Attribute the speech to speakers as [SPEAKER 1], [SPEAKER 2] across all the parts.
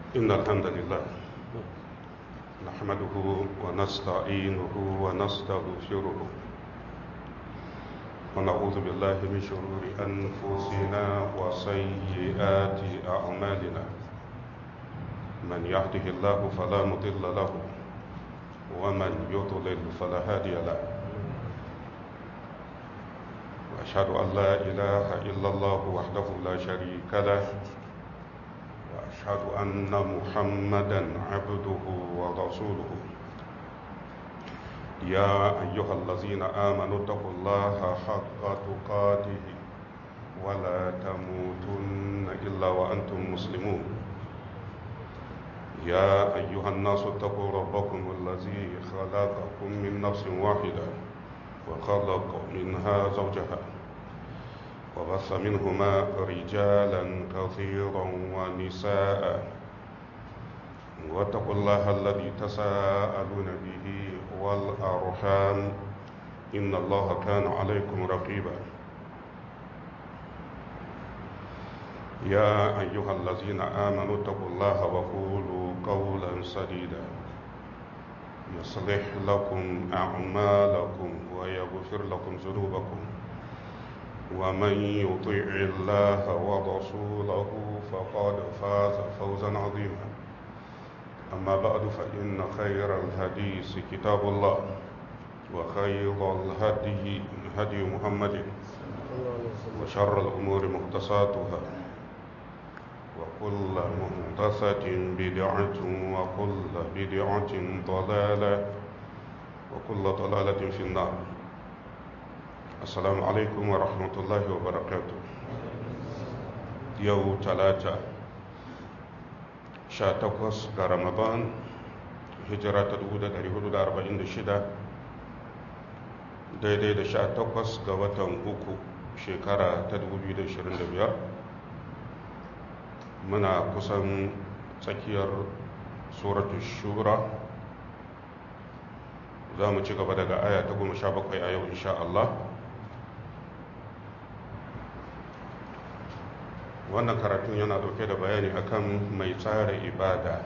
[SPEAKER 1] إن الحمد لله نحمده ونستعينه ونستغفره ونعوذ بالله من شرور أنفسنا وسيئات أعمالنا من يهده الله فلا مضل له ومن يضلل فلا هادي له وأشهد أن لا إله إلا الله وحده لا شريك له وأشهد أن محمدا عبده ورسوله يا أيها الذين آمنوا اتقوا الله حق تقاته ولا تموتن إلا وأنتم مسلمون يا أيها الناس اتقوا ربكم الذي خلقكم من نفس واحدة وخلق منها زوجها وبث منهما رجالا كثيرا ونساء واتقوا الله الذي تساءلون به والأرحام إن الله كان عليكم رقيبا يا أيها الذين آمنوا اتقوا الله وقولوا قولا سديدا يصلح لكم أعمالكم ويغفر لكم ذنوبكم ومن يطيع الله ورسوله فقد فاز فوزا عظيما أما بعد فإن خير الحديث كتاب الله وخير الهدي هدي محمد وشر الأمور محدثاتها وكل محدثة بدعة وكل بدعة ضلالة وكل ضلالة في النار السلام عليكم ورحمة الله وبركاته يوم ثلاثة شاتقوس رمضان هجرة تدود dari hudu da arba'in da shida daidai da sha takwas ga watan uku shekara ta dubu biyu da ashirin da biyar muna kusan tsakiyar suratu shura za mu ci gaba daga aya ta goma sha bakwai a yau insha Allah wannan karatun yana dauke da bayani akan mai tsara ibada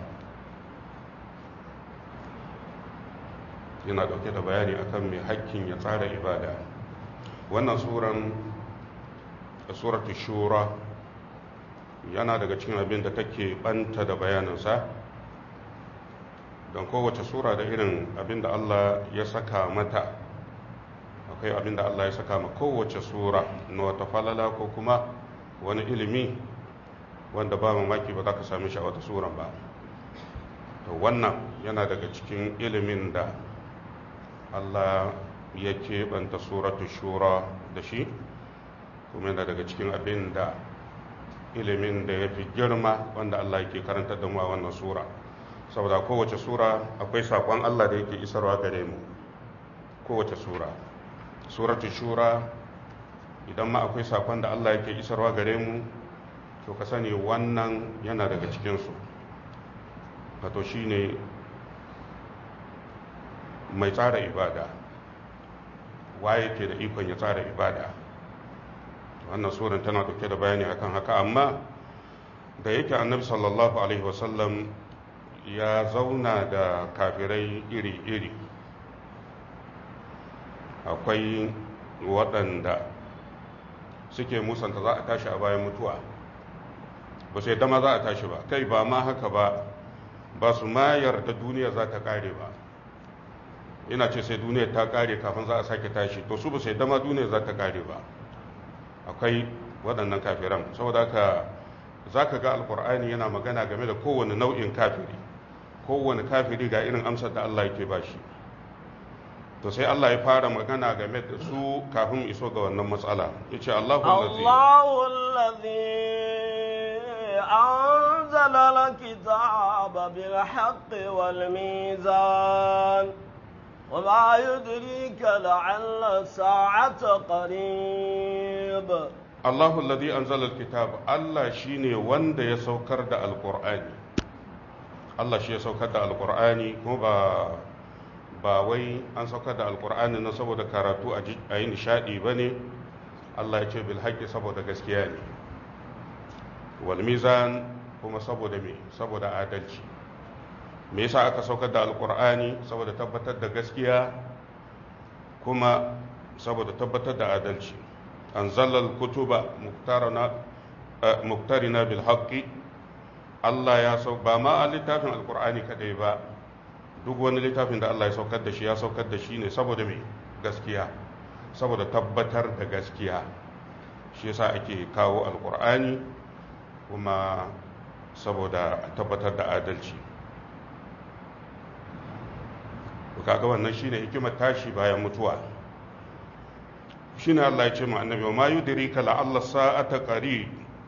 [SPEAKER 1] yana dauke da bayani akan mai hakkin ya tsara ibada wannan suran suratu shura yana daga cikin abin da take banta da bayaninsa don kowace sura da irin abin da Allah ya saka mata akwai abin da Allah ya saka ma kowace sura na wata falala ko kuma wani ilimi wanda ba mamaki ba za ka sami shi a wata suran ba to wannan yana daga cikin ilimin da Allah ya keɓanta suratu shura da shi kuma yana daga cikin abin da ilimin da ya fi girma wanda Allah yake karanta da mu a wannan sura saboda kowace sura akwai sakon Allah da yake isarwa gare mu kowace sura suratul shura idan ma akwai sakon da Allah yake isarwa gare mu to ka sani wannan yana daga cikinsu wato shine mai tsara ibada waye ke da ikon ya tsara ibada wannan suran tana dauke da bayani akan haka amma da yake annabi sallallahu alaihi wasallam ya zauna da kafirai iri-iri akwai waɗanda suke musanta za a tashi a bayan mutuwa ba sai dama za a tashi ba kai ba ma haka ba ba su ma yarda duniya za ta kare ba ina ce sai duniya ta kare kafin za a sake tashi to su ba sai dama duniya za ta kare ba akwai waɗannan kafiran saboda haka za ka ga alkur'ani yana magana game da kowane nau'in kafiri kowane kafiri ga irin amsar da allah yake ba shi to sai allah ya fara magana game da su kafin iso ga wannan matsala ya ce allahu
[SPEAKER 2] أنزل الكتاب بالحق والميزان وما يدريك لعل الساعة قريب
[SPEAKER 1] Allahu alladhi anzala alkitab Allah shine wanda ya saukar da alqur'ani Allah shi ya saukar da alqur'ani kuma ba ba wai an saukar da alqur'ani na saboda karatu a yi nishadi bane Allah ya ce bil haqqi saboda gaskiya ne wal mizan kuma saboda me saboda adalci me yasa aka saukar da alkur'ani saboda tabbatar da gaskiya kuma saboda tabbatar da adalci anzalal kutuba muktarina bil haqqi Allah ya sau ba ma a littafin alkur'ani kadai ba duk wani littafin da Allah ya saukar da shi ya saukar da shi ne saboda me gaskiya saboda tabbatar da gaskiya shi yasa ake kawo alkur'ani kuma saboda tabbatar da adalci kaga wannan shine hikimar tashi bayan mutuwa shine Allah ya ce mu annabi ma yudrika la Allah sa'ata qarib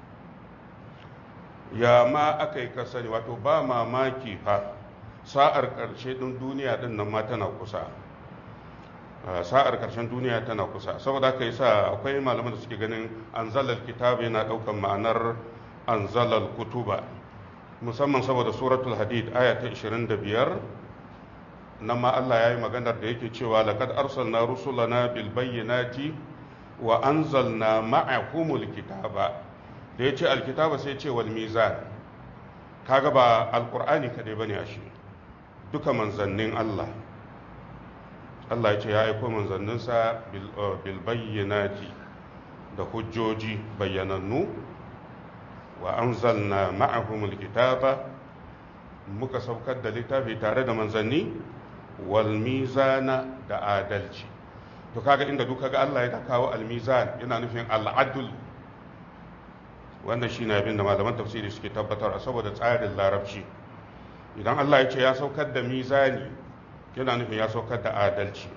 [SPEAKER 1] ya ma akai ka sani wato ba mamaki fa sa'ar karshe din duniya din nan ma tana kusa sa'ar karshen duniya tana kusa saboda haka yasa akwai malaman da suke ganin anzalal kitab yana daukan ma'anar anzalal kutuba musamman saboda suratul hadid aya ta 25 nan ma Allah ya yi maganar da yake cewa laqad arsalna rusulana bil bayyinati wa anzalna ma'ahumul kitaba da yace alkitaba sai ce wal mizan kaga ba alqur'ani kadai bane ashe duka manzannin Allah Allah ya ce ya aiko manzanninsa bil bayyinati da hujjoji bayyanannu wa anzalna ma'ahumul kitaba muka saukar da littafi tare da manzanni wal mizana da adalci to kaga inda duka ga Allah ya kawo al mizan yana nufin al adl wanda shine abin da malaman tafsiri suke tabbatar saboda tsarin larabci idan Allah ya ce ya saukar da mizani yana nufin ya saukar da adalci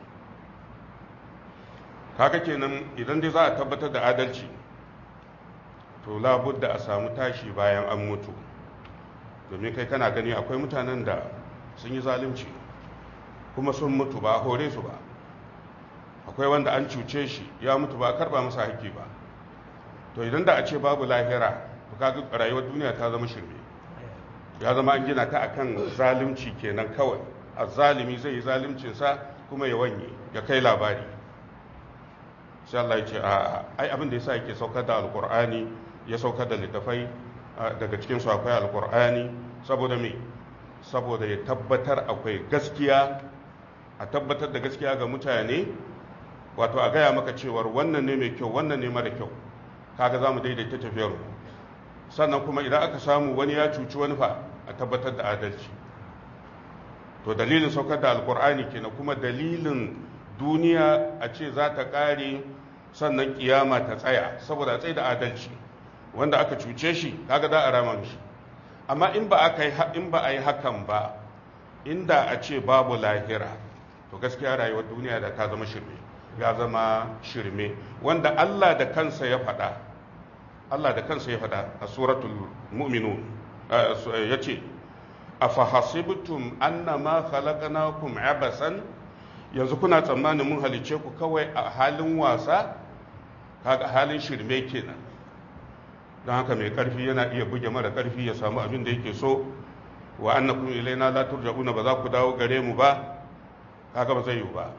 [SPEAKER 1] kaga kenan idan dai za a tabbatar da adalci to labudda a samu tashi bayan an mutu domin kai kana gani akwai mutanen da sun yi zalunci kuma sun mutu ba a hore su ba akwai wanda an cuce shi ya mutu ba a karba masa haƙƙi ba to idan da a ce babu lahira to kaga rayuwar duniya ta zama shirme ya zama an gina ta akan zalunci kenan kawai a zalimi zai yi zaluncinsa kuma ya wanye ya kai labari sai Allah ya ce a ai abin da yasa yake saukar da alkur'ani ya saukar da littafai daga cikin su akwai alkur'ani saboda me saboda ya tabbatar akwai gaskiya a tabbatar da gaskiya ga mutane wato a gaya maka cewar wannan ne mai kyau wannan ne mara kyau kaga za mu daidaita tafiyar sannan kuma idan aka samu wani ya cuci wani fa a tabbatar da adalci to dalilin saukar da alkur'ani kenan kuma dalilin duniya a ce za ta ƙare sannan kiyama ta tsaya saboda tsaye da adalci wanda aka cuce shi kaga za a rama mishi amma in ba aka yi in ba a yi hakan ba inda a ce babu lahira to gaskiya rayuwar duniya da ta zama shirme ya zama shirme wanda Allah da kansa ya faɗa Allah da kansa ya faɗa a suratul mu'minun ya ce afahasibtum annama khalaqnakum abasan yanzu kuna tsammanin mun halice ku kawai a halin wasa kaga halin shirme kenan don haka mai karfi yana iya buge mara karfi ya samu abin da yake so wa annakum ilaina la turja'una ba za ku dawo gare mu ba kaga ba zai yi ba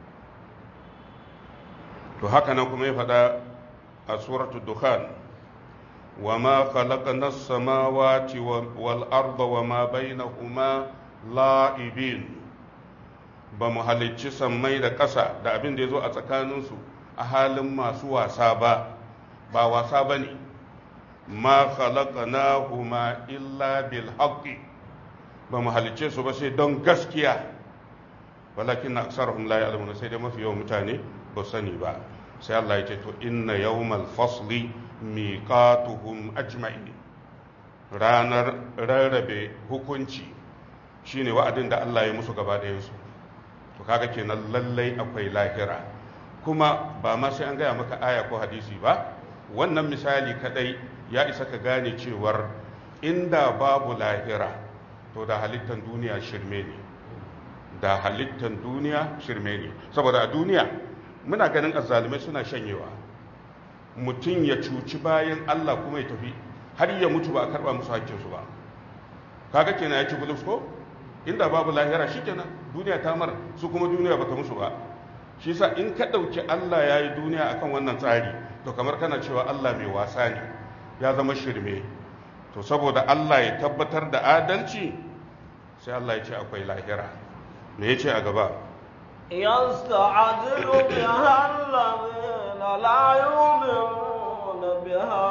[SPEAKER 1] to haka nan kuma ya faɗa a suratul dukhan wa ma khalaqna as-samawati wal arda wa ma bainahuma la'ibin ba mu halicci sammai da ƙasa da abin da ya zo a tsakaninsu a halin masu wasa ba ba wasa ba ne ma khalaqnahuma illa bil haqqi ba mu halicce su ba sai don gaskiya walakin na aksarhum la ya'lamuna sai dai mafi yawan mutane ba sani ba sai Allah ya ce to inna yawmal fasli miqatuhum ajma'in ranar rarrabe hukunci shine wa'adin da Allah ya musu gaba ɗayansu to kaga kenan lallai akwai lahira kuma ba ma sai an gaya maka aya ko hadisi ba wannan misali kadai ya isa ka gane cewar inda babu lahira to da halittan duniya shirme ne da halittan duniya shirme ne saboda a duniya muna ganin azzalumai suna shanyewa mutum ya cuci bayan Allah kuma ya tafi har ya mutu ba a karba musu hakkinsu ba kaga kenan ya ci bulus ko inda babu lahira shikenan duniya ta mar su kuma duniya bata musu ba shi yasa in ka ɗauki Allah ya yi duniya akan wannan tsari to kamar kana cewa Allah mai wasa ne ya zama shirme to saboda Allah ya tabbatar da adalci sai Allah ya ce akwai lahira me ya ce a gaba
[SPEAKER 2] يستعجل بها الذين لا يؤمنون بها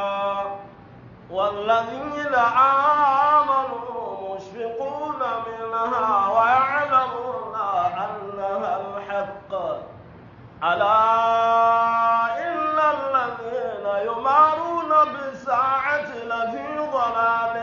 [SPEAKER 2] والذين آمنوا مشفقون منها ويعلمون أنها الحق ألا إن الذين يمارون بالساعة لفي ضلال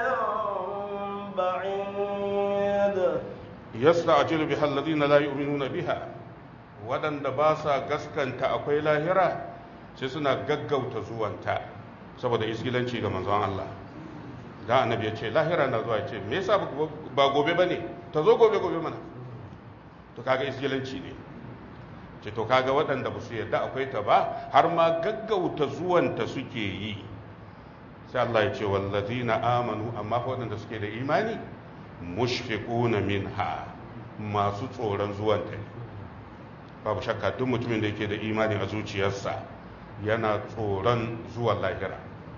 [SPEAKER 2] بعيد
[SPEAKER 1] yasta'jilu biha alladhina la yu'minuna biha waɗanda ba sa gaskanta akwai lahira sai suna gaggauta zuwanta saboda isgilanci ga manzon Allah da annabi ya ce lahira na zuwa ya ce me yasa ba gobe bane ta zo gobe gobe mana to kaga isgilanci ne ce to kaga waɗanda ba su yadda akwai ta ba har ma gaggauta zuwanta suke yi sai Allah ya ce wallazina amanu amma fa waɗanda suke da imani mushfiquna minha masu tsoron zuwanta ne babu shakka duk mutumin da yake da imani a zuciyarsa yana tsoron zuwan lahira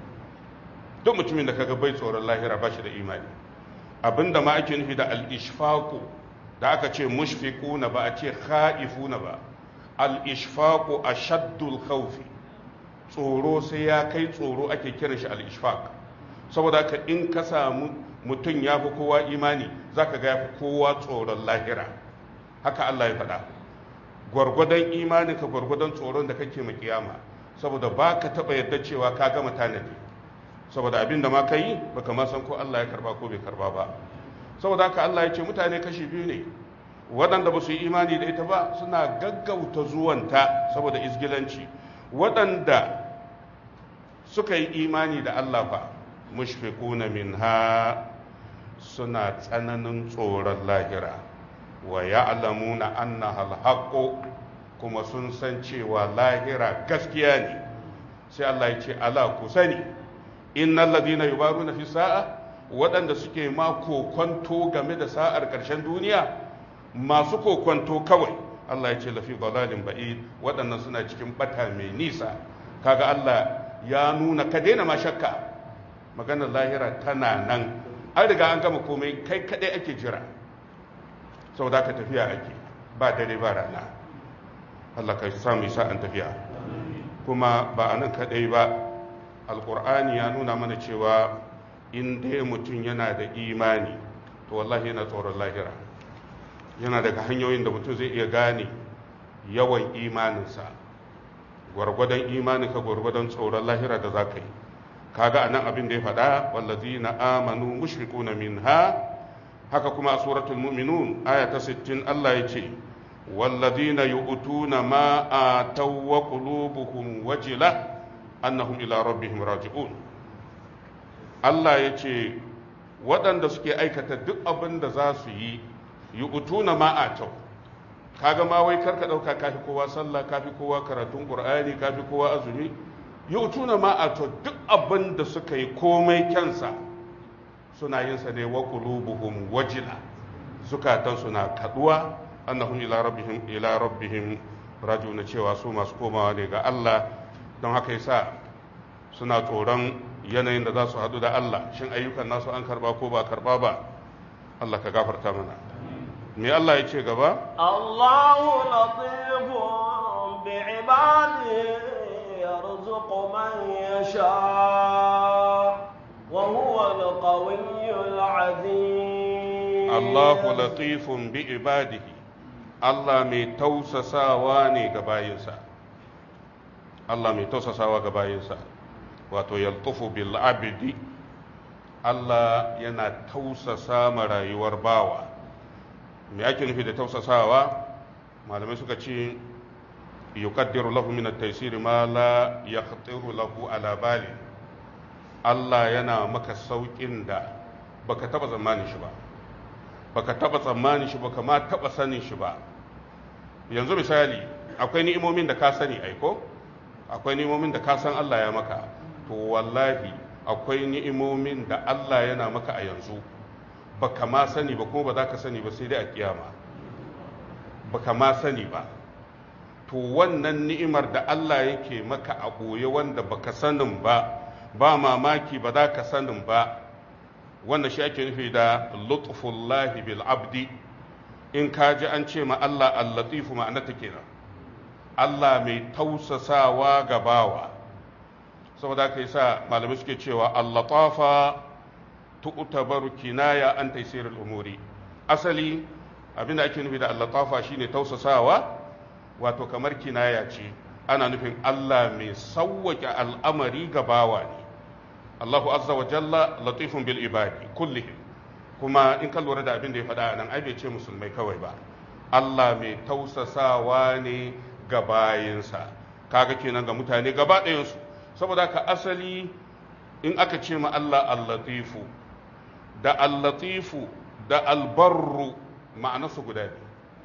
[SPEAKER 1] duk mutumin da kaga bai tsoron lahira ba shi da imani abinda ma ake nufi da al-ishfaqu da aka ce mushfiquna ba a ce khaifuna ba al-ishfaqu ashaddul khawfi tsoro sai ya kai tsoro ake kiran shi al-ishfaq saboda haka in ka samu mutum ya fi kowa imani za ka ga ya fi kowa tsoron lahira haka Allah ya faɗa gwargwadon imanin ka gwargwadon tsoron da kake kiyama saboda ba ka taɓa yadda cewa ka gama tanadi saboda abin da ma ka yi ba ka ma san ko Allah ya karba ko bai karba ba saboda haka Allah ya ce mutane kashi biyu ne waɗanda ba su yi imani da ita ba suna gaggauta zuwanta saboda izgilanci waɗanda suka yi imani da Allah fa mushfiquna minha suna tsananin tsoron lahira wa ya'lamuna annaha alhaqqu kuma sun san cewa lahira gaskiya ne sai Allah ya ce ala ku sani innal ladina yubaruna fi sa'a waɗanda suke ma kokonto game da sa'ar ƙarshen duniya masu kokonto kawai Allah ya ce lafi dalalin ba'id waɗannan suna cikin bata mai nisa kaga Allah ya nuna ka daina ma shakka maganar lahira tana nan an riga an gama komai kai kadai ake jira sau da ka tafiya ake ba dare ba rana Allah ka samu sa'an tafiya kuma ba a nan kadai ba alkur'ani ya nuna mana cewa in dai mutum yana da imani to wallahi yana tsoron lahira yana daga hanyoyin da mutum zai iya gane yawan imaninsa gwargwadon imaninka gwargwadon tsoron lahira da za ka yi kaga anan abin da ya faɗa wallazina amanu mushrikuna minha haka kuma a suratul mu'minun aya ta 60 Allah ya ce wallazina yu'tuna ma ataw wa qulubuhum wajila annahum ila rabbihim raji'un Allah ya ce waɗanda suke aikata duk abin da za su yi yu'tuna ma ataw kaga ma wai karka ɗauka kafi kowa sallah kafi kowa karatun qur'ani kafi kowa azumi yautuna ma a to duk abin da suka yi komai kyansa suna yin sa ne wa qulubuhum wajila zukatan suna kaduwa annahum ila rabbihim ila rabbihim rajiuna cewa su masu komawa ne ga Allah don haka yasa suna tsoron yanayin da za su hadu da Allah shin ayyukan nasu an karba ko ba karba ba Allah ka gafarta mana me Allah ya ce gaba
[SPEAKER 2] Allahu latifun bi'ibadihi يرزق من يشاء وهو القوي العزيز
[SPEAKER 1] الله لطيف بعباده Allah mai tausasawa ne ga bayinsa Allah mai tausasawa ga bayinsa wato yaltufu bil abdi Allah yana tausasa ma rayuwar bawa me ake nufi da tausasawa malamai suka ce yuqaddiru lahu min at-taysir ma la yaqtiru lahu ala bali Allah yana maka saukin da baka taba tsammanin shi ba baka taba tsammanin shi baka ma taba sanin shi ba yanzu misali akwai ni'imomin da ka sani aiko akwai ni'imomin da ka san Allah ya maka to wallahi akwai ni'imomin da Allah yana maka a yanzu baka ma sani ba kuma ba za ka sani ba sai dai a kiyama baka ma sani ba to wannan ni'imar da Allah yake maka a ɓoye wanda baka sanin ba ba mamaki ba za ka sanin ba wannan shi ake nufi da lutfullahi bil abdi in ka ji an ce ma Allah al-latifu ma'anarta kenan Allah mai tausasawa ga bawa saboda haka yasa malamai suke cewa al-latafa tu'tabaru kinaya an taysir al-umuri asali abinda ake nufi da al-latafa shine tausasawa wato kamar kinaya ce ana nufin Allah mai sauwake al'amari ga bawa ne Allahu azza wa jalla latifun bil ibadi kullihim kuma in ka lura da abin da ya faɗa nan ai bai ce musulmai kawai ba Allah mai tausasawa ne ga bayinsa kaga kenan ga mutane gaba ɗayansu saboda ka asali in aka ce ma Allah al-latifu da al-latifu da al-barru ma'anarsu guda ne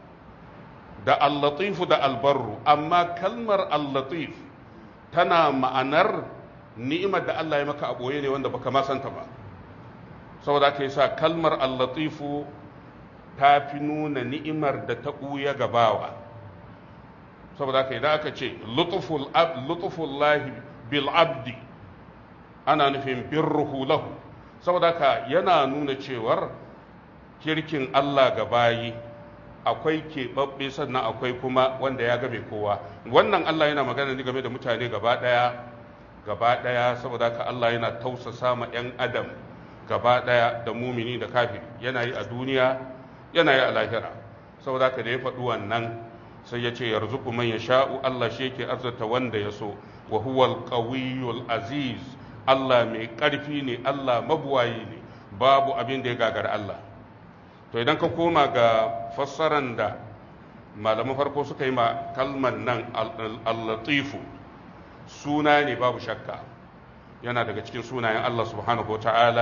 [SPEAKER 1] da al-latifu da al-barru amma kalmar al-latif tana ma'anar ni'imar da Allah ya maka a ɓoye ne wanda baka ma santa ba saboda aka yi sa kalmar allatifu ta fi nuna ni'imar da ta ɓuya gabawa saboda aka idan aka ce lutufullahi bil abdi ana nufin birruhu lahu saboda haka yana nuna cewar kirkin Allah ga bayi akwai keɓaɓɓe sannan akwai kuma wanda ya game kowa wannan Allah yana magana ne game da mutane gaba ɗaya gaba ɗaya saboda haka Allah yana tausasa ma 'yan adam gaba ɗaya da mumini da kafiri yana yi a duniya yana yi a lahira saboda haka da ya faɗi wannan sai ya ce yarzuku man yasha'u Allah shi yake arzata wanda ya so wa huwal qawiyyul aziz Allah mai ƙarfi ne Allah mabuwayi ne babu abin da ya gagara Allah to idan ka koma ga fassaran da malaman farko suka yi ma kalmar nan al-latifu suna ne babu shakka yana daga cikin sunayen Allah subhanahu wa ta'ala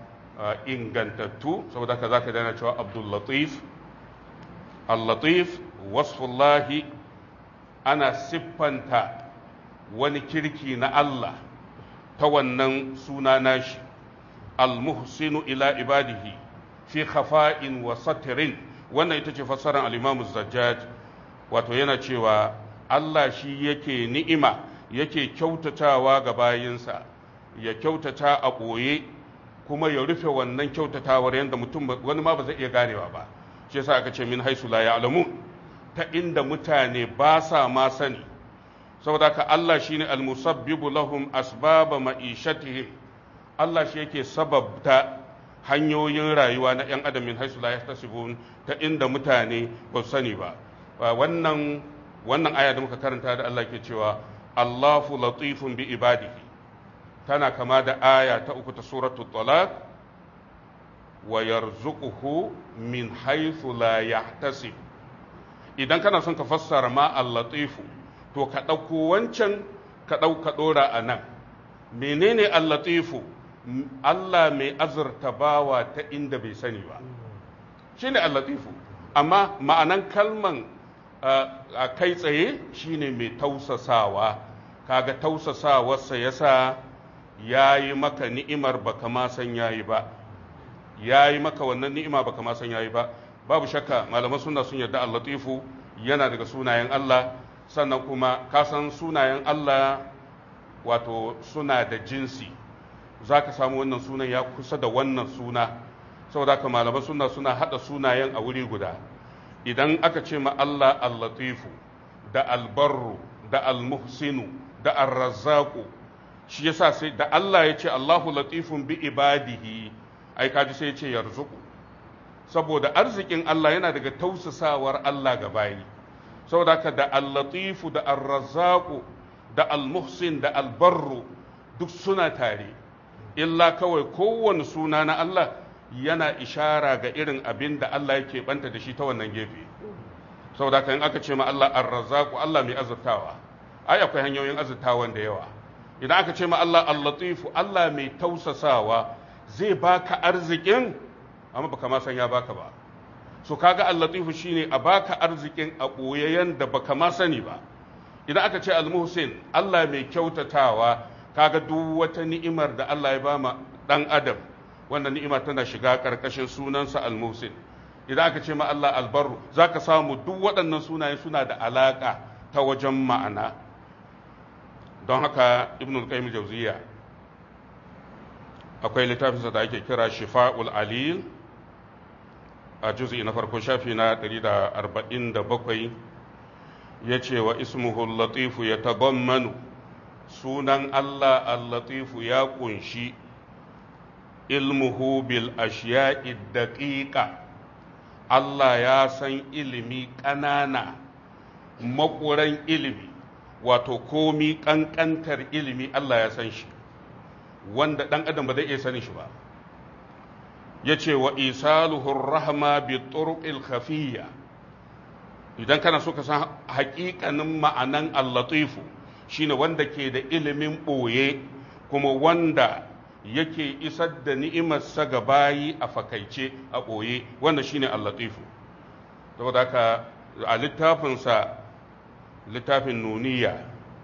[SPEAKER 1] ingantattu saboda ka zaka dana cewa Abdul Latif Al-Latif wasfullahi ana siffanta wani kirki na Allah ta wannan suna nashi al-muhsinu ila ibadihi fi khafa'in wa satirin wannan ita ce fassarar al-Imam Zajjaj wato yana cewa Allah shi yake ni'ima yake kyautatawa ga bayinsa ya kyautata a ɓoye kuma ya rufe wannan kyautatawar yadda mutum wani ma ba zai iya ganewa ba shi yasa aka ce min haisu la ya'lamu ta inda mutane ba sa ma sani saboda ka Allah shine almusabbibu lahum asbaba ma'ishatihim Allah shi yake sababta hanyoyin rayuwa na 'yan adam min haisu la yahtasibun ta inda mutane ba su sani ba wannan wannan aya da muka karanta da Allah ke cewa Allahu latifun bi ibadihi tana kama da aya ta uku ta suratul talaq wa yarzuquhu min haythu la yahtasib idan kana son ka fassara ma al-latifu to ka ɗauko wancan ka ɗauka ɗora a nan menene al-latifu Allah mai azurta bawa ta inda bai sani ba shine al-latifu amma ma'anan kalman a kai tsaye shine mai tausasawa kaga tausasawarsa yasa ya yi maka ni'imar baka ma san yayi ba ya yi maka wannan ni'ima baka ma san yayi ba babu shakka malaman suna sun yarda al-latifu yana daga sunayen Allah sannan kuma ka san sunayen Allah wato suna da jinsi za ka samu wannan sunan ya kusa da wannan suna saboda haka malaman suna suna hada sunayen a wuri guda idan aka ce ma Allah al-latifu da al-barru da al-muhsinu da ar-razzaqu shi yasa sai da Allah ya ce Allahu latifun bi ibadihi ai kaji sai ya ce yarzuqu saboda arzikin Allah yana daga tausasawar Allah ga bayi saboda haka da al-latifu da ar-razzaqu da al-muhsin da al-barru duk suna tare illa kawai kowane suna na Allah yana ishara ga irin abin da Allah yake banta da shi ta wannan gefe saboda haka in aka ce ma Allah ar-razzaqu Allah mai azurtawa ai akwai hanyoyin azurtawan da yawa idan aka ce ma Allah al-latifu Allah mai tausasawa zai baka arzikin amma baka ma san ya baka ba so kaga al-latifu shine a baka arzikin a boyayyen da baka ma sani ba idan aka ce al-muhsin Allah mai kyautatawa kaga duk wata ni'imar da Allah ya bama dan adam wannan ni'ima tana shiga karkashin sunansa al-muhsin idan aka ce ma Allah al-barru zaka samu duk waɗannan sunaye suna da alaka ta wajen ma'ana don haka ibn al-qayyim jawziya akwai littafinsa da ake kira shifa'ul alil a juz'i na farko shafi na 147 ya ce wa ismuhu latifu ya tagammanu sunan Allah al-latifu ya kunshi ilmuhu bil ashiya'i daqiqa Allah ya san ilimi ƙanana makuran ilimi wato komi ƙanƙantar ilimi Allah ya san shi wanda ɗan adam ba zai iya sanin shi ba ya ce wa isaluhur rahma bi turuqil khafiyya idan kana so ka san haƙiƙanin ma'anan al-latifu shine wanda ke da ilimin ɓoye kuma wanda yake isar da ni'imarsa ga bayi a fakaice a ɓoye wanda shine al-latifu saboda haka a littafinsa littafin nuniya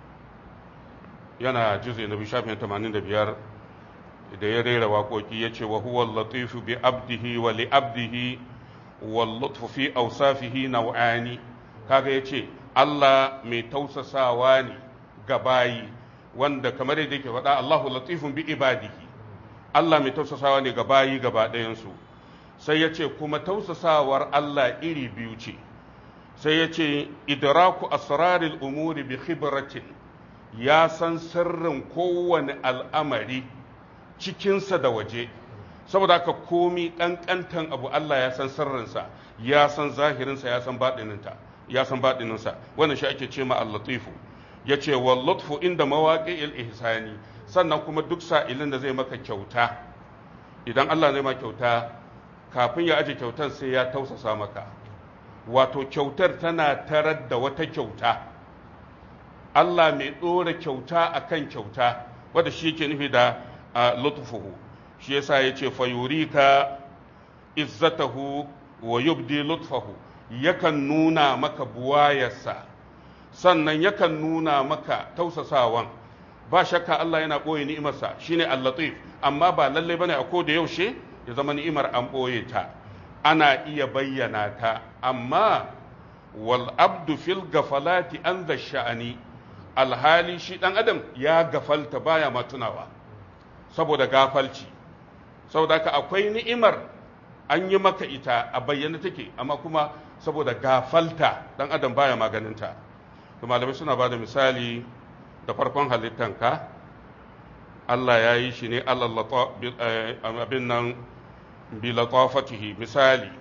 [SPEAKER 1] yana juze na bishafin 85 da ya rera waƙoƙi ya ce wa huwa latifu bi abdihi wa li abdihi wa lutfu fi awsafihi naw'ani kaga yace Allah mai tausasawa ne ga bayi wanda kamar yadda yake faɗa Allahu latifun bi ibadihi Allah mai tausasawa ne ga bayi gaba ɗayansu sai ya ce kuma tausasawar Allah iri biyu ce sai ya ce idraku asraril umuri bi khibratin ya san sirrin kowane al'amari cikinsa da waje saboda haka komi ƙanƙantan abu Allah ya san sirrinsa ya san zahirinsa ya san baɗininta ya san baɗininsa wannan shi ake ce ma al-latifu ya ce wa lutfu inda mawaƙi'il ihsani sannan kuma duk sa'ilin da zai maka kyauta idan Allah zai ma kyauta kafin ya aje kyautar sai ya tausasa maka wato kyautar tana tarar da wata kyauta Allah mai ɗora kyauta akan kyauta wadda shi yake nufi da lutfuhu shi yasa ya ce fayurika izzatahu wa yubdi lutfahu yakan nuna maka buwayarsa sannan yakan nuna maka tausasawan ba shakka Allah yana ɓoye ni'imarsa shine al-latif amma ba lalle bane a koda yaushe ya zama ni'imar an ɓoye ta ana iya bayyana ta amma wal abdu fil gafalati an da sha'ani alhali shi dan adam ya gafalta baya ma tunawa saboda gafalci saboda haka akwai ni'imar an yi maka ita a bayyana take amma kuma saboda gafalta dan adam baya maganinta to malamai suna ba da misali da farkon halittanka Allah ya yi shi ne abin nan bilatafatihi misali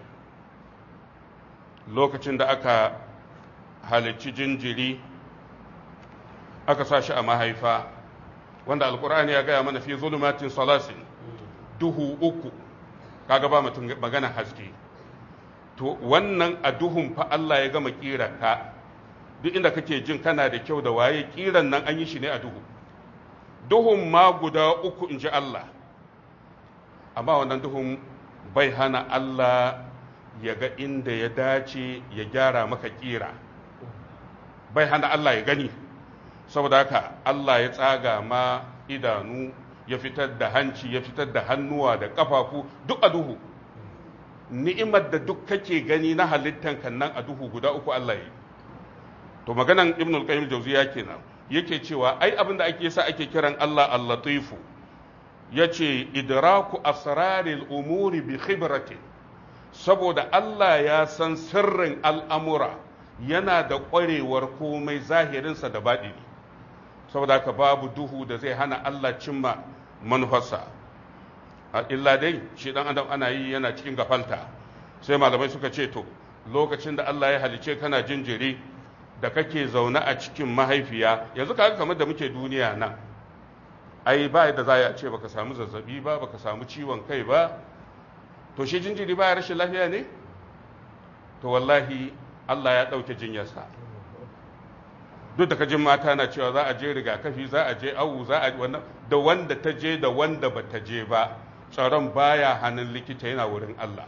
[SPEAKER 1] lokacin da aka halicci jinjiri aka sa shi a mahaifa wanda alkur'ani ya gaya mana fi zulumatin salasin duhu uku kaga ba mutum magana haske to wannan a duhun fa Allah ya gama kira ka duk inda kake jin kana da kyau da waye kiran nan an yi shi ne a duhu duhun ma guda uku in ji Allah amma wannan duhun bai hana Allah ya ga inda ya dace ya gyara maka kira bai hana Allah ya gani saboda haka Allah ya tsaga ma idanu ya fitar da hanci ya fitar da hannuwa da ƙafafu duk a duhu ni'imar da duk kake gani na halittan kan nan a duhu guda uku Allah ya yi to maganan ibn al-qayyim jawziya kenan yake cewa ai abin da ake sa ake kiran Allah al-latifu yace idraku asraril umuri bi khibratin saboda Allah ya san sirrin al'amura yana da ƙwarewar komai zahirinsa da baɗini saboda haka babu duhu da zai hana Allah cimma manufarsa a illa dai shi dan adam ana yi yana cikin gafalta sai malamai suka ce to lokacin da Allah ya halice kana jinjiri da kake zaune a cikin mahaifiya yanzu ka kamar da muke duniya nan ai ba da za a ce baka samu zazzabi ba baka samu ciwon kai ba to shi jinjiri ba rashin lafiya ne to wallahi Allah ya ɗauke jinyarsa duk da kajin mata na cewa za a je rigakafi za a je awu za a wannan da wanda ta je da wanda ba ta je ba tsaron baya hannun likita yana wurin Allah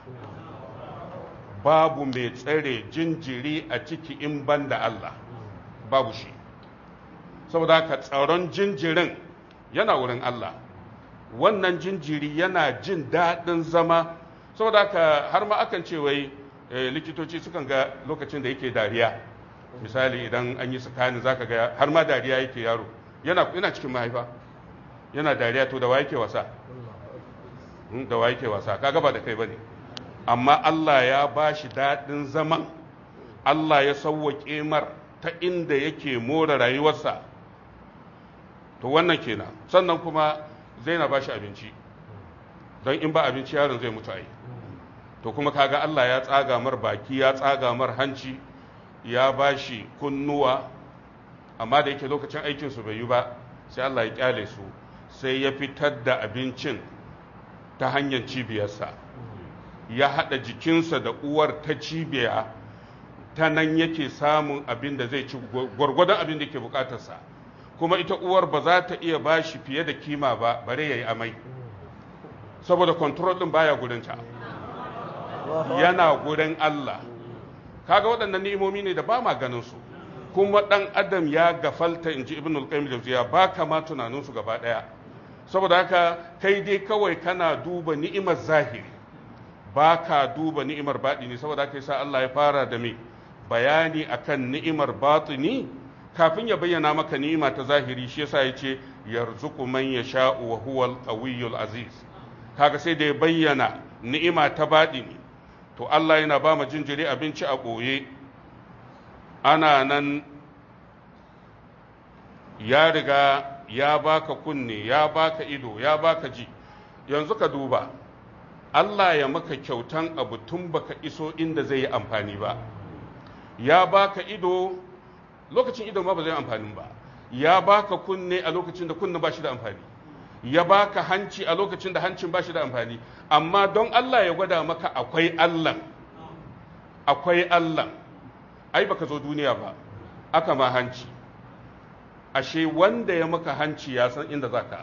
[SPEAKER 1] babu mai tsare jinjiri a ciki in ban da Allah babu shi saboda haka tsaron jinjirin yana wurin Allah wannan jinjiri yana jin daɗin zama saboda haka har ma akan ce wai likitoci sukan ga lokacin da yake dariya misali idan an yi tsakanin zaka ga har ma dariya yake yaro yana yana cikin mahaifa yana dariya to da wa yake wasa da wa yake wasa kaga ba da kai bane amma Allah ya ba shi daɗin zaman Allah ya sauwaƙe mar ta inda yake more rayuwarsa to wannan kenan sannan kuma zai na ba shi abinci don in ba abinci yaron zai mutu ai to kuma kaga Allah ya tsaga mar baki ya tsaga mar hanci ya ba shi kunnuwa amma da yake lokacin aikinsu bai yi ba sai Allah ya kyale su sai ya fitar da abincin ta hanyar cibiyarsa ya haɗa jikinsa da uwar ta cibiya ta nan yake samun abin da zai ci gwargwadon abin da ke bukatarsa kuma ita uwar ba za ta iya ba shi fiye da kima ba bare ya yi amai saboda kontrol ɗin baya gurinta yana gurin Allah kaga waɗannan ni'imomi ne da ba ma ganin su kuma ɗan adam ya gafalta in ji ibn al-qayyim jawziya ba kama tunanin su gaba ɗaya saboda haka kai dai kawai kana duba ni'imar zahiri ba ka duba ni'imar baɗini saboda haka yasa Allah ya fara da me bayani akan ni'imar batini kafin ya bayyana maka ni'ima ta zahiri shi yasa ya ce yarzuqu man yasha'u wa huwal qawiyyul aziz kaga sai da ya bayyana ni'ima ta baɗini to Allah yana ba mu jinjiri abinci a ɓoye ana nan ya riga ya baka kunne ya baka ido ya baka ji yanzu ka duba Allah ya maka kyautan abu tun baka iso inda zai yi amfani ba ya baka ido lokacin ido ma ba zai amfani ba ya baka kunne a lokacin da kunne ba shi da amfani ya baka hanci a lokacin da hancin ba shi da amfani amma don Allah ya gwada maka akwai Allah akwai Allah ai baka zo duniya ba aka ma hanci ashe wanda ya maka hanci ya san inda zaka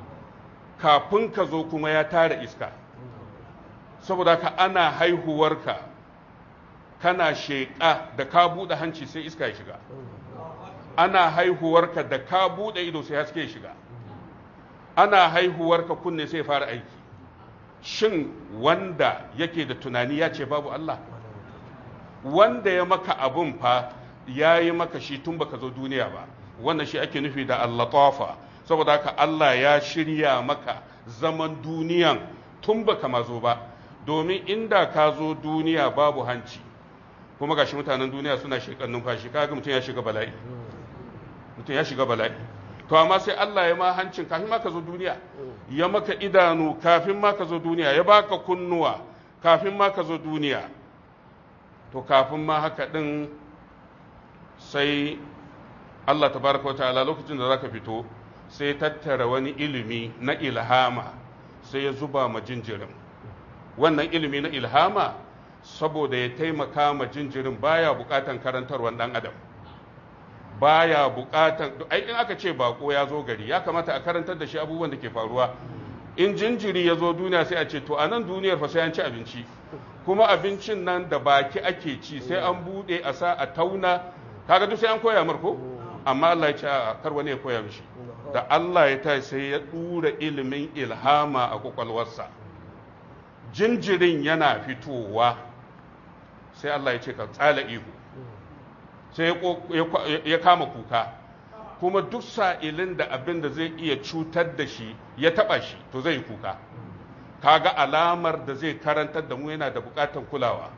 [SPEAKER 1] kafin ka zo kuma ya tara iska saboda ka ana haihuwarka kana sheƙa da ka buɗe hanci sai iska ya shiga ana haihuwarka da ka buɗe ido sai haske ya shiga ana haihuwarka kunne sai fara aiki shin wanda yake da tunani ya ce babu Allah wanda ya maka abun fa ya yi maka shi tun baka zo duniya ba wannan shi ake nufi da allatafa saboda haka Allah ya shirya maka zaman duniyan tun baka ma zo ba domin inda ka zo duniya babu hanci kuma gashi mutanen duniya suna shekan numfashi kaga mutum ya shiga bala'i mutum ya shiga bala'i to amma sai Allah ya ma hancin kafin ma ka zo duniya ya maka idanu kafin ma ka zo duniya ya baka kunnuwa kafin ma ka zo duniya to kafin ma haka din sai Allah tabaraka ta'ala lokacin da zaka fito sai tattara wani ilimi na ilhama sai ya zuba ma jinjirin wannan ilimi na ilhama saboda ya taimaka ma jinjirin baya bukatan karantarwar dan adam baya bukatan ai in aka ce bako ya zo gari ya kamata a karantar da shi abubuwan da ke faruwa in jinjiri ya zo duniya sai a ce to a nan duniyar fa sai an ci abinci kuma abincin nan da baki ake ci sai an bude a sa a tauna kaga duk sai an koya marko amma Allah ya ce a kar wani ya koya mishi da Allah ya ta sai ya dura ilimin ilhama a kwakwalwarsa jinjirin yana fitowa sai Allah ya ce ka tsala ihu sai ya kama kuka kuma duk sa'ilin da abin da zai iya cutar da shi ya taba shi to zai kuka kaga alamar da zai karantar da mu yana da bukatan kulawa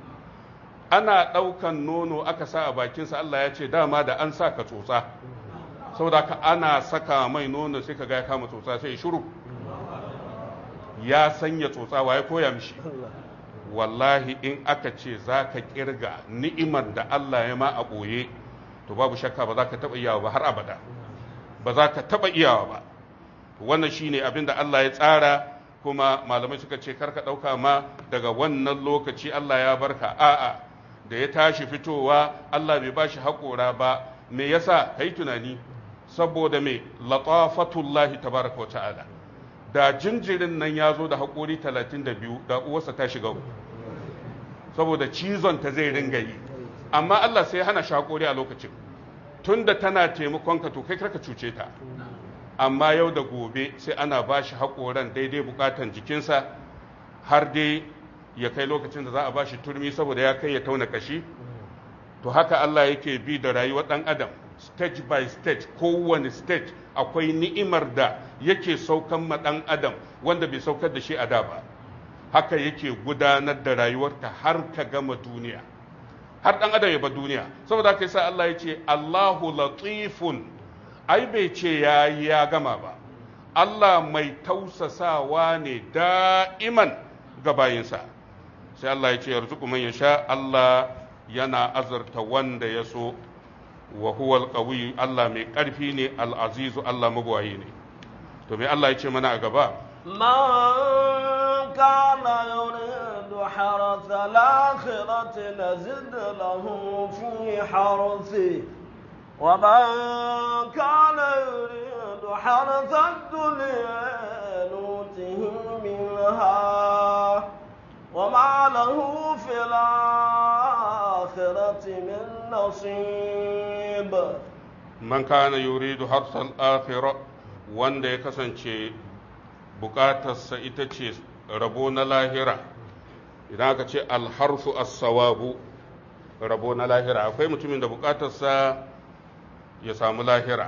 [SPEAKER 1] ana ɗaukan nono aka sa a bakinsa Allah ya ce dama da an sa ka tsotsa saboda ka ana saka mai nono sai ka ga ya kama tsotsa sai shiru ya sanya tsotsa wa ya koya mishi wallahi in aka ce za ka kirga ni'imar da Allah ya ma a ɓoye to babu shakka ba za ka taɓa iyawa ba har abada ba za ka taɓa iyawa ba wannan shine abin da Allah ya tsara kuma malamai suka ce karka ɗauka ma daga wannan lokaci Allah ya barka a'a da ya tashi fitowa Allah bai bashi haƙora ba me yasa kai tunani saboda me latafatullahi tabaraka wa ta'ala da jinjirin nan ya zo da haƙori 32 da uwarsa ta shiga saboda cizon ta zai ringa yi amma Allah sai hana shi haƙori a lokacin tunda tana taimakon ka to kai karka cuce ta amma yau da gobe sai ana ba shi haƙoran daidai buƙatan jikinsa har dai ya kai lokacin da za a ba shi turmi saboda ya kai ya tauna kashi to haka Allah yake bi da rayuwar ɗan adam stage by stage kowane stage akwai ni'imar da yake saukan ma ɗan adam wanda bai saukar da shi a da ba haka yake gudanar da rayuwarka har ka gama duniya har ɗan adam ya ba duniya saboda haka yasa Allah ya ce Allahu latifun ai bai ce ya yi ya gama ba Allah mai tausasawa ne da'iman ga bayinsa sai Allah ya ce yarzuku man yasha Allah yana azurta wanda ya so wa huwa alqawi Allah mai ƙarfi ne al'azizu Allah magwayi ne to me Allah ya ce mana a gaba
[SPEAKER 2] من كان يريد حرث الآخرة نزد له في حرثه ومن كان يريد حرث الدنيا نوته منها وما له في الآخرة من نصيب
[SPEAKER 1] man kana yuridu harsal akhirah wanda ya kasance bukatarsa ita ce rabo na lahira idan aka ce alharsu as-sawabu rabo na lahira akwai mutumin da bukatarsa ya samu lahira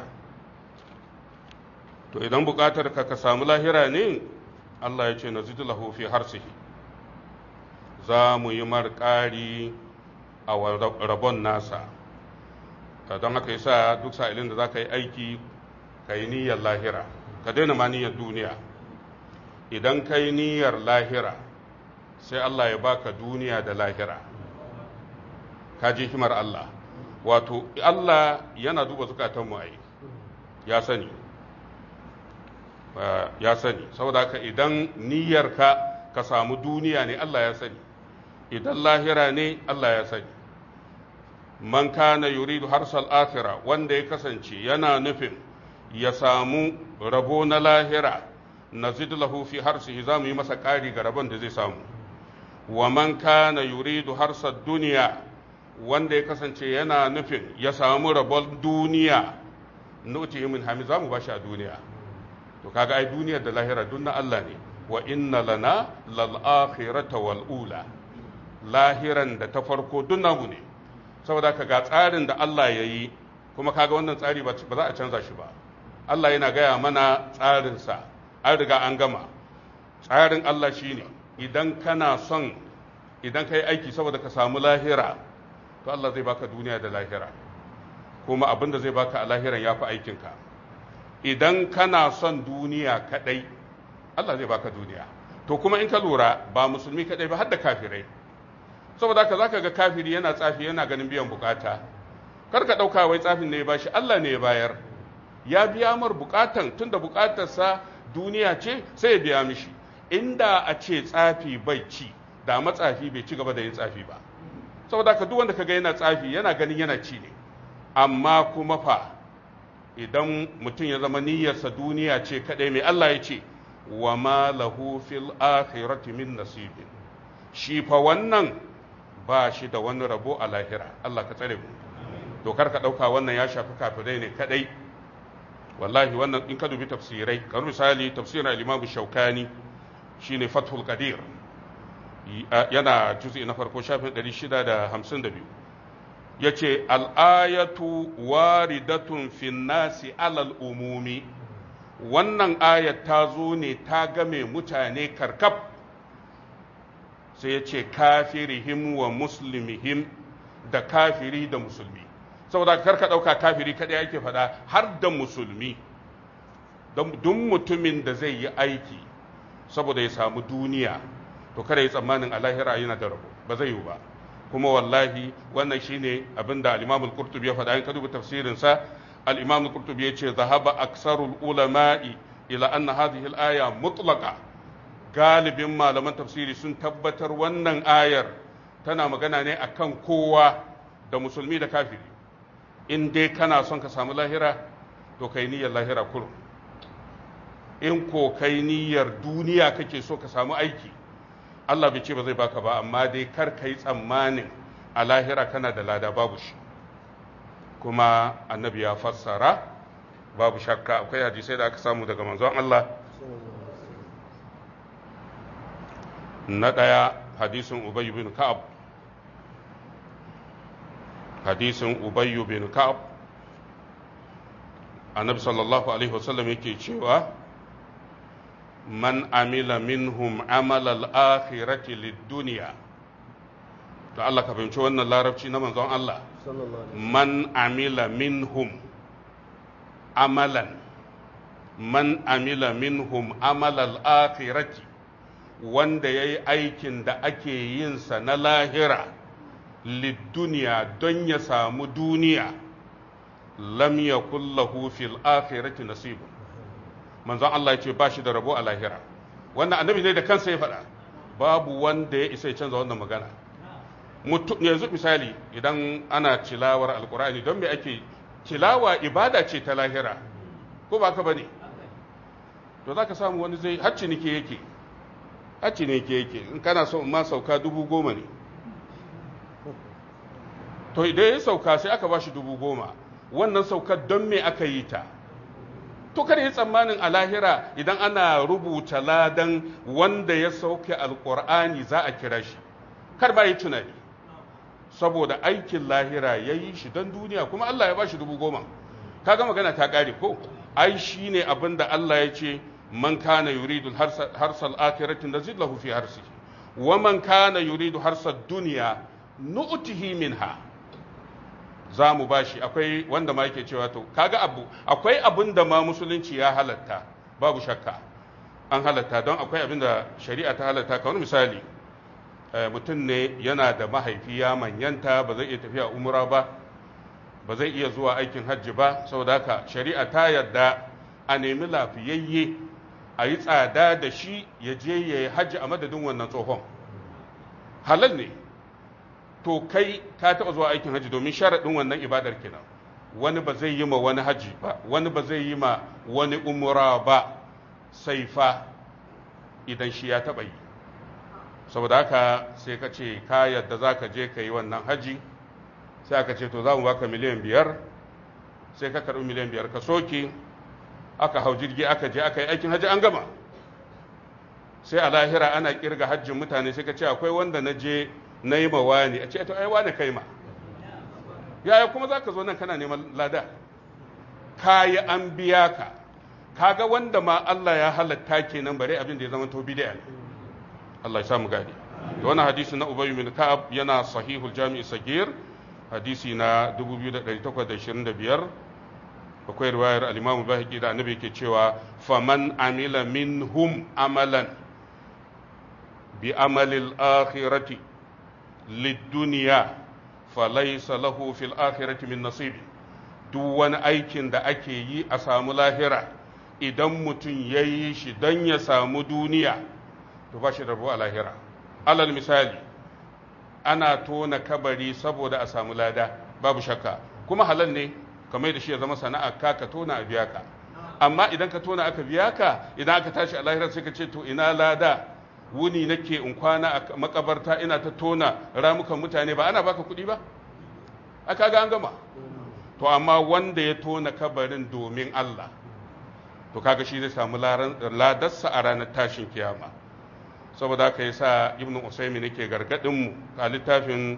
[SPEAKER 1] to idan bukatar ka ka samu lahira ne Allah ya ce nazidu lahu fi harsihi za mu yi marƙari a rabon nasa don haka yasa duk sa'ilin da za ka yi aiki ka yi niyyar lahira ka daina ma niyyar duniya idan ka yi niyyar lahira sai Allah ya baka duniya da lahira ka ji himar Allah wato Allah yana duba zukatanmu a yi ya sani ya sani saboda haka idan niyyarka ka samu duniya ne Allah ya sani idan lahira ne Allah ya sani man kana yuridu harsal akhira wanda ya kasance yana nufin ya samu rabo na lahira nazid lahu fi harsihi za mu yi masa ƙari ga rabon da zai samu wa man kana yuridu harsal duniya wanda ya kasance yana nufin ya samu rabon duniya nuti min hami za mu bashi a duniya to kaga ai duniyar da lahira duk na Allah ne wa inna lana lal akhirata wal ula lahiran da ta farko duk namu ne saboda ka ga tsarin da Allah ya yi kuma kaga wannan tsari ba za a canza shi ba Allah yana gaya mana tsarinsa an riga an gama tsarin Allah shine idan kana son idan ka yi aiki saboda ka samu lahira to Allah zai baka duniya da lahira kuma abin da zai baka a lahiran ya fi aikinka idan kana son duniya kadai Allah zai baka duniya to kuma in ka lura ba musulmi kadai ba har da kafirai saboda haka zaka ga kafiri yana tsafi yana ganin biyan bukata kar ka dauka wai tsafin ne ya bashi Allah ne ya bayar ya biya mar bukatan tunda bukatarsa duniya ce sai ya biya mishi inda a ce tsafi bai ci da matsafi bai ci gaba da yin tsafi ba saboda haka duk wanda kaga yana tsafi yana ganin yana ci ne amma kuma fa idan mutum ya zama niyyarsa duniya ce kadai mai Allah ya ce wa ma lahu fil akhirati min nasibin shi fa wannan ba shi da wani rabo a lahira Allah ka tsare mu dokar ka ɗauka wannan ya shafi kafirai ne kadai wallahi wannan in ka dubi tafsirai kamar misali tafsirin al-Imam Shaukani shine Fathul Qadir yana juz'i na farko shafin 652 yace al-ayatu waridatun fin nasi alal umumi wannan ayat ta zo ne ta game mutane karkab sai ya ce kafirihim wa muslimihim da kafiri da musulmi saboda karka ɗauka kafiri kaɗai ake faɗa har da musulmi duk mutumin da zai yi aiki saboda ya samu duniya to kada yi tsammanin a lahira yana da rabo ba zai yi ba kuma wallahi wannan shine abin da al-imam al-qurtubi ya faɗa in ka duba tafsirin sa al-imam al-qurtubi ya ce zahaba aksarul ulama'i ila anna hadhihi al-aya mutlaqa galibin malaman tafsiri sun tabbatar wannan ayar tana magana ne akan kowa da musulmi da kafiri in dai kana son ka samu lahira to kai niyyar lahira kurum in ko kai niyyar duniya kake so ka samu aiki Allah bai ce ba zai baka ba amma dai kar ka yi tsammanin a lahira kana da lada babu shi kuma annabi ya fassara babu shakka akwai hadisai da aka samu daga manzon Allah na ɗaya hadisin ubayyu bin ka'ab hadisin ubayyu bin ka'ab annabi sallallahu alaihi wasallam yake cewa man amila minhum amala al-akhirati lid-dunya to Allah ka fahimci wannan larabci na manzon Allah man amila minhum amalan man amila minhum amal al-akhirati wanda yayi aikin da ake yin sa na lahira lid-dunya don ya samu duniya lam yakul lahu fil akhirati nasibun manzon Allah ya ce ba shi da rabo a lahira wannan annabi ne da kansa ya faɗa babu wanda ya isa ya canza wannan magana yanzu misali idan ana cilawar alkur'ani don me ake cilawa ibada ce ta lahira ko ba ka bane to za ka samu wani zai hacci nike yake hacci ne yake in kana so ma sauka dubu goma ne to idan ya sauka sai aka ba shi dubu goma wannan saukar don me aka yi ta to kada yi tsammanin a lahira idan ana rubuta ladan wanda ya sauke alkur'ani za a kira shi kar ba yi tunani saboda aikin lahira ya yi shi don duniya kuma Allah ya ba shi dubu goma kaga magana ta ƙare ko ai shi ne abin da Allah ya ce man kana yuridu harsal akhiratin nazid lahu fi harsi wa man kana yuridu harsal duniya nu'tihi minha za mu ba shi akwai wanda ma yake cewa to kaga abu akwai abin da ma musulunci ya halatta babu shakka an halatta don akwai abin da shari'a ta halatta kamar misali mutum ne yana da mahaifi ya manyanta ba zai iya tafiya umra ba ba zai iya zuwa aikin hajji ba saboda haka shari'a ta yarda a nemi lafiyayye a yi tsada da shi ya je ya yi hajji a madadin wannan tsohon halal ne to kai ka taɓa zuwa aikin hajji domin sharaɗin wannan ibadar kenan wani ba zai yi ma wani hajji ba wani ba zai yi ma wani umra ba sai fa idan shi ya taɓa yi saboda haka sai ka ce ka yadda za ka je ka yi wannan haji sai aka ce to za mu baka miliyan biyar sai ka karɓi miliyan biyar ka soke aka hau jirgi aka je aka yi aikin haji an gama sai a lahira ana kirga hajjin mutane sai ka ce akwai wanda na je na yi mawa ne a ce to ai wane kai ma yaya kuma za ka zo nan kana neman lada kayi an biya ka kaga wanda ma Allah ya halatta kenan bare abin da ya zama to bid'a ne Allah ya samu gadi da wannan hadisi na Ubay bin Ka'ab yana sahihul Jami'i Sagir hadisi na 2825 akwai riwayar al-Imam Bahaqi da Annabi yake cewa faman amila minhum amalan bi amalil akhirati lid-dunya falaysa lahu fil akhirati min nasibi duk wani aikin da ake yi a samu lahira idan mutum ya yi shi don ya samu duniya to ba shi rabo a lahira alal misali ana tona kabari saboda a samu lada babu shakka kuma halal ne kamar da shi ya zama sana'a ka ka tona a biya ka amma idan ka tona aka biya ka idan aka tashi a lahira sai ka ce to ina lada wuni nake in kwana a makabarta ina ta tona ramukan mutane ba ana baka kuɗi ba aka ga an gama to amma wanda ya tona kabarin domin Allah to kaga shi zai samu ladarsa a ranar tashin kiyama saboda haka yasa ibnu usaymin yake gargadin mu a littafin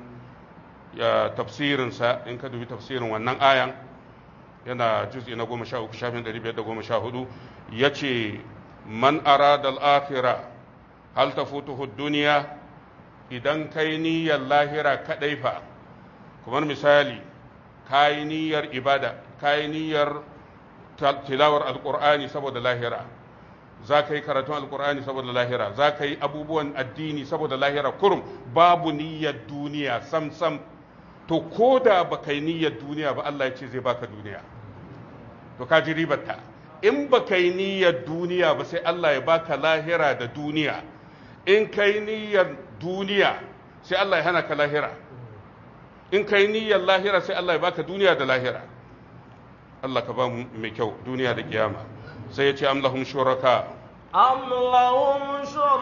[SPEAKER 1] tafsirinsa in ka dubi tafsirin wannan ayan yana juz'i na goma sha uku shafin ɗari biyar da goma sha hudu ya ce man arada al-akhira hal tafutuhu duniya idan kai niyyar lahira kadai fa kamar misali kai niyyar ibada kai niyyar tilawar alqur'ani saboda lahira za ka yi karatun alkur'ani saboda lahira za ka yi abubuwan addini saboda lahira kurum babu niyyar duniya sam sam to ko da ba ka yi niyyar duniya ba Allah ya ce zai baka duniya to ka ji ribarta in ba ka yi niyyar duniya ba sai Allah ya baka lahira da duniya in ka yi niyyar duniya sai Allah ya hana ka lahira in ka yi niyyar lahira sai Allah ya baka duniya da lahira Allah ka ba mu mai kyau duniya da kiyama sai ya ce am lahum shuraka
[SPEAKER 2] am lahum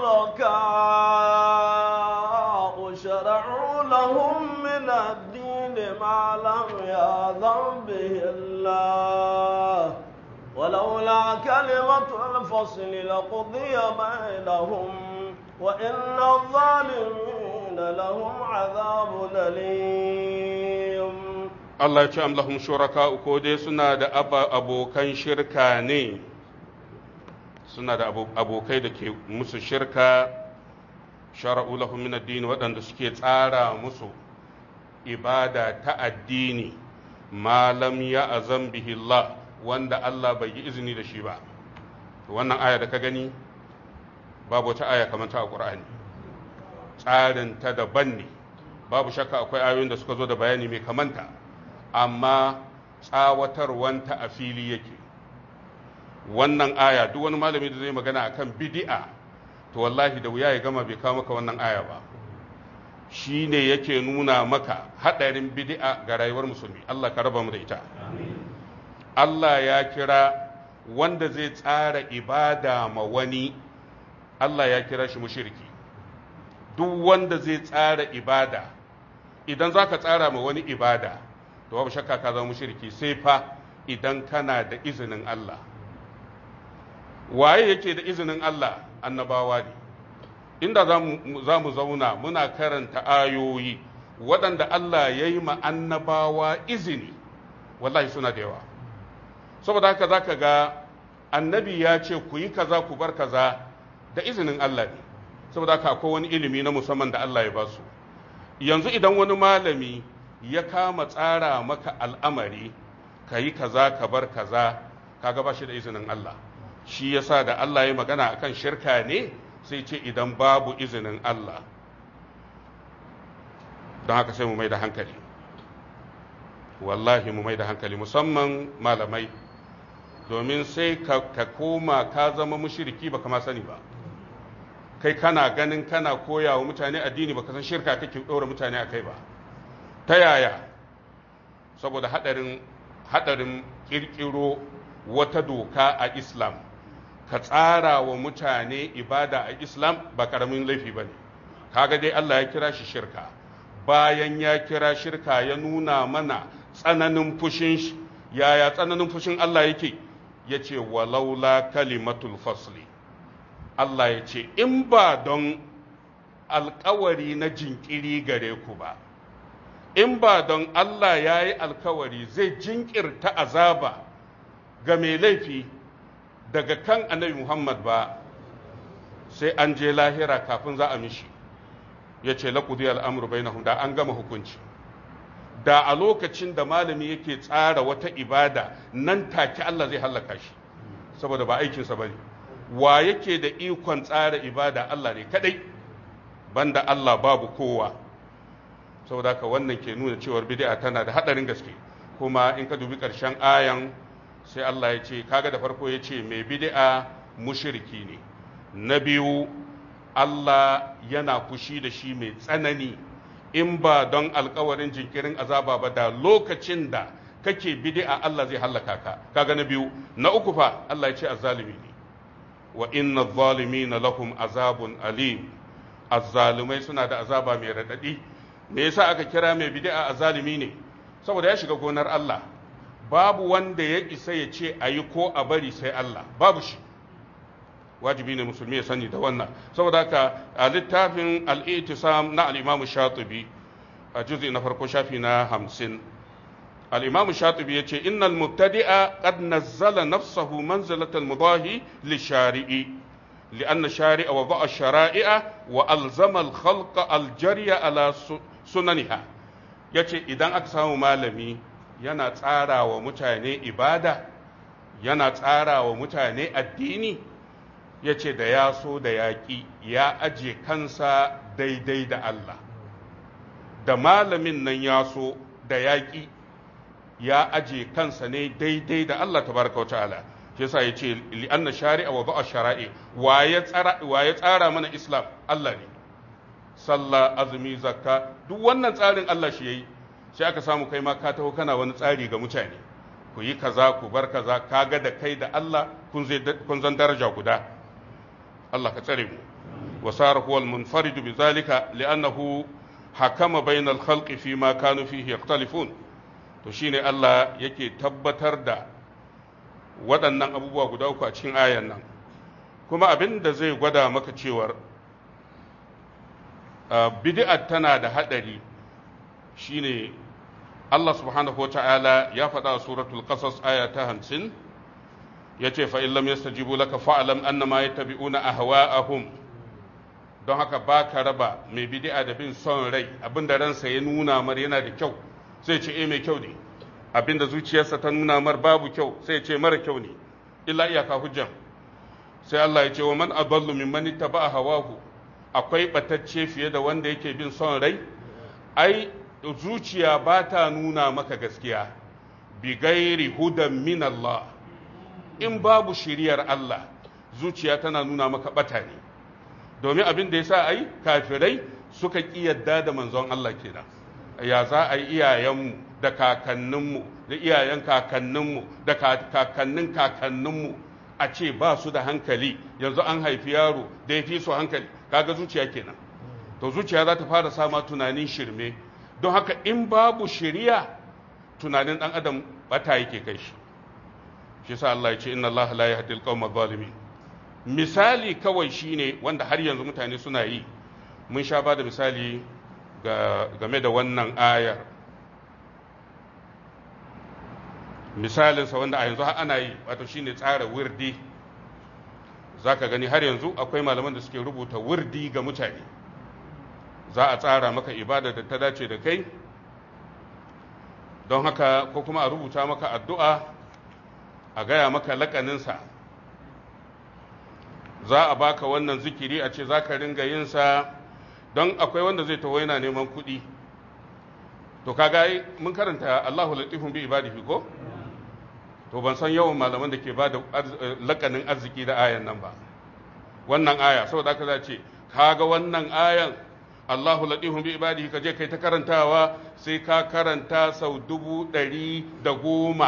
[SPEAKER 2] shuraka shara'u lahum min ad-din ma lam ya'zam bihi Allah ولولا كلمة الفصل لقضي بينهم وإن الظالمين لهم عذاب أليم
[SPEAKER 1] Allah ya ce am lahum shuraka ko dai suna da abokan shirka ne suna da abokai da ke musu shirka shara'u lahum min ad-din waɗanda suke tsara musu ibada ta addini malam ya azam bihi Allah wanda Allah bai yi izini da shi ba wannan aya da ka gani babu wata aya kamar ta a Qur'ani tsarin ta daban ne babu shakka akwai ayoyin da suka zo da bayani mai kamanta amma tsawatarwanta a fili yake wannan aya duk wani malami da zai magana akan bid'a to wallahi da wuya ya gama bai kawo maka wannan aya ba shi ne yake nuna maka haɗarin bid'a ga rayuwar musulmi Allah ka raba mu da ita Allah ya kira wanda zai tsara ibada ma wani Allah ya kira shi mushriki duk wanda zai tsara ibada idan za ka tsara ma wani ibada to babu shakka ka zama mushriki sai fa idan kana da izinin Allah waye yake da izinin Allah annabawa ne inda za mu zauna muna karanta ayoyi waɗanda Allah ya yi annabawa izini wallahi suna da yawa saboda haka za ka ga annabi ya ce ku yi kaza ku bar kaza da izinin Allah ne saboda haka akwai wani ilimi na musamman da Allah ya ba su yanzu idan wani malami ya kama tsara maka al'amari ka yi kaza ka bar kaza kaga ba shi da izinin Allah shi yasa da Allah ya magana akan shirka ne sai ce idan babu izinin Allah don haka sai mu mai da hankali wallahi mu mai da hankali musamman malamai domin sai ka koma ka zama mushiriki baka ma sani ba kai kana ganin kana koya wa mutane addini baka san shirka kake ɗora mutane a kai ba ta yaya saboda haɗarin haɗarin ƙirƙiro wata doka a islam ka tsara wa mutane ibada a islam ba ƙaramin laifi ba ne kaga dai allah ya kira shi shirka bayan ya kira shirka ya nuna mana tsananin fushin shi yaya tsananin fushin allah yake ya ce walaula kalimatul fasli Allah ya ce, In ba don alkawari na jinkiri gare ku ba, in ba don Allah ya yi alkawari zai jinkirta azaba ga mai laifi daga kan annabi Muhammad ba, sai an je lahira kafin za a mishi, ya ce laƙudi al'amuru bai da an gama hukunci. Da a lokacin da malami yake tsara wata ibada nan take Allah zai hallaka shi, saboda ba aikinsa ba ne. wa yake da ikon tsara ibada Allah ne kadai banda Allah babu kowa saboda haka wannan ke nuna cewar bid'a tana da hadarin gaske kuma in ka dubi karshen ayan sai Allah ya ce kaga da farko ya ce mai bid'a mushriki ne na biyu Allah yana fushi da shi mai tsanani in ba don alkawarin jinkirin azaba ba da lokacin da kake bid'a Allah zai hallaka ka kaga na biyu na uku fa Allah ya ce azzalimi ne wa inna zalimina lahum azabun alim azzalumai suna da azaba mai radadi me yasa aka kira mai bid'a azzalimi ne saboda ya shiga gonar Allah babu wanda ya isa ya ce ayi ko a bari sai Allah babu shi wajibi ne musulmi ya sani da wannan saboda haka a littafin al-i'tisam na al-imam shatibi a juz'i na farko shafi na hamsin الإمام الشاطبي يقول إن المبتدئ قد نزل نفسه منزلة المضاهي للشارع لأن الشارع وضع الشرائع وألزم الخلق الجري على سننها yace idan aka samu malami yana tsara wa mutane ibada yana tsara wa mutane addini yace da ya so da yaƙi ya aje kansa daidai da Allah da malamin nan ya so da yaƙi ya aje kansa ne daidai da Allah tabaraka wa ta'ala shi yasa yace li anna shari'a wa ba'a shara'i wa ya tsara wa ya tsara mana islam Allah ne sallah azumi zakka duk wannan tsarin Allah shi yayi sai aka samu kai ma ka taho kana wani tsari ga mutane ku yi kaza ku bar kaza kaga da kai da Allah kun zai kun zan daraja guda Allah ka tsare mu wa sara huwa al-munfarid bi zalika li'annahu hakama bainal khalqi fi ma kanu fihi yakhtalifun to shine Allah yake tabbatar da waɗannan abubuwa guda uku a cikin ayan nan kuma abin da zai gwada maka cewar bid'a tana da haɗari shine Allah subhanahu wa ta'ala ya faɗa a suratul qasas aya ta hamsin ya ce fa illam yastajibu laka fa'lam annama yattabi'una ahwa'ahum don haka ba ka raba mai bid'a da bin son rai abinda ransa ya nuna mar yana da kyau sai ce eh mai kyau ne abinda zuciyarsa ta nuna mar babu kyau sai ce mara kyau ne illa iyaka hujjan sai Allah ya ce wa man adallu mimman ittaba'a hawahu akwai batacce fiye da wanda yake bin son rai ai zuciya ba ta nuna maka gaskiya bi gairi hudan min Allah in babu shiriyar Allah zuciya tana nuna maka bata ne domin abin da yasa ai kafirai suka ƙi yadda da manzon Allah kenan ya za a yi iyayenmu da kakanninmu da iyayen kakanninmu da kakannin kakanninmu a ce ba su da hankali yanzu an haifi yaro da ya fi su hankali kaga zuciya kenan to zuciya za ta fara sama tunanin shirme don haka in babu shiriya tunanin dan adam bata yake kai shi shi sa Allah ya ce inna Allah la yahdi al-qawma zalimin misali kawai shine wanda har yanzu mutane suna yi mun sha ba da misali game da wannan ayar misalinsa wanda a yanzu ana yi wato shine tsara wirdi za ka gani har yanzu akwai malaman da suke rubuta wirdi ga mutane za a tsara maka ibada da ta dace da kai don haka ko kuma a rubuta maka addu'a a gaya maka lakaninsa za a baka wannan zikiri a ce za ka ringa yinsa don akwai wanda zai taho yana neman kuɗi to kaga mun karanta Allahu latifun bi ibadihi ko to ban san yawan malaman da ke ba da lakanin arziki da ayan nan ba wannan aya saboda haka za ce kaga wannan ayan Allahu latifun bi ibadihi ka je kai ta karantawa sai ka karanta sau dubu ɗari da goma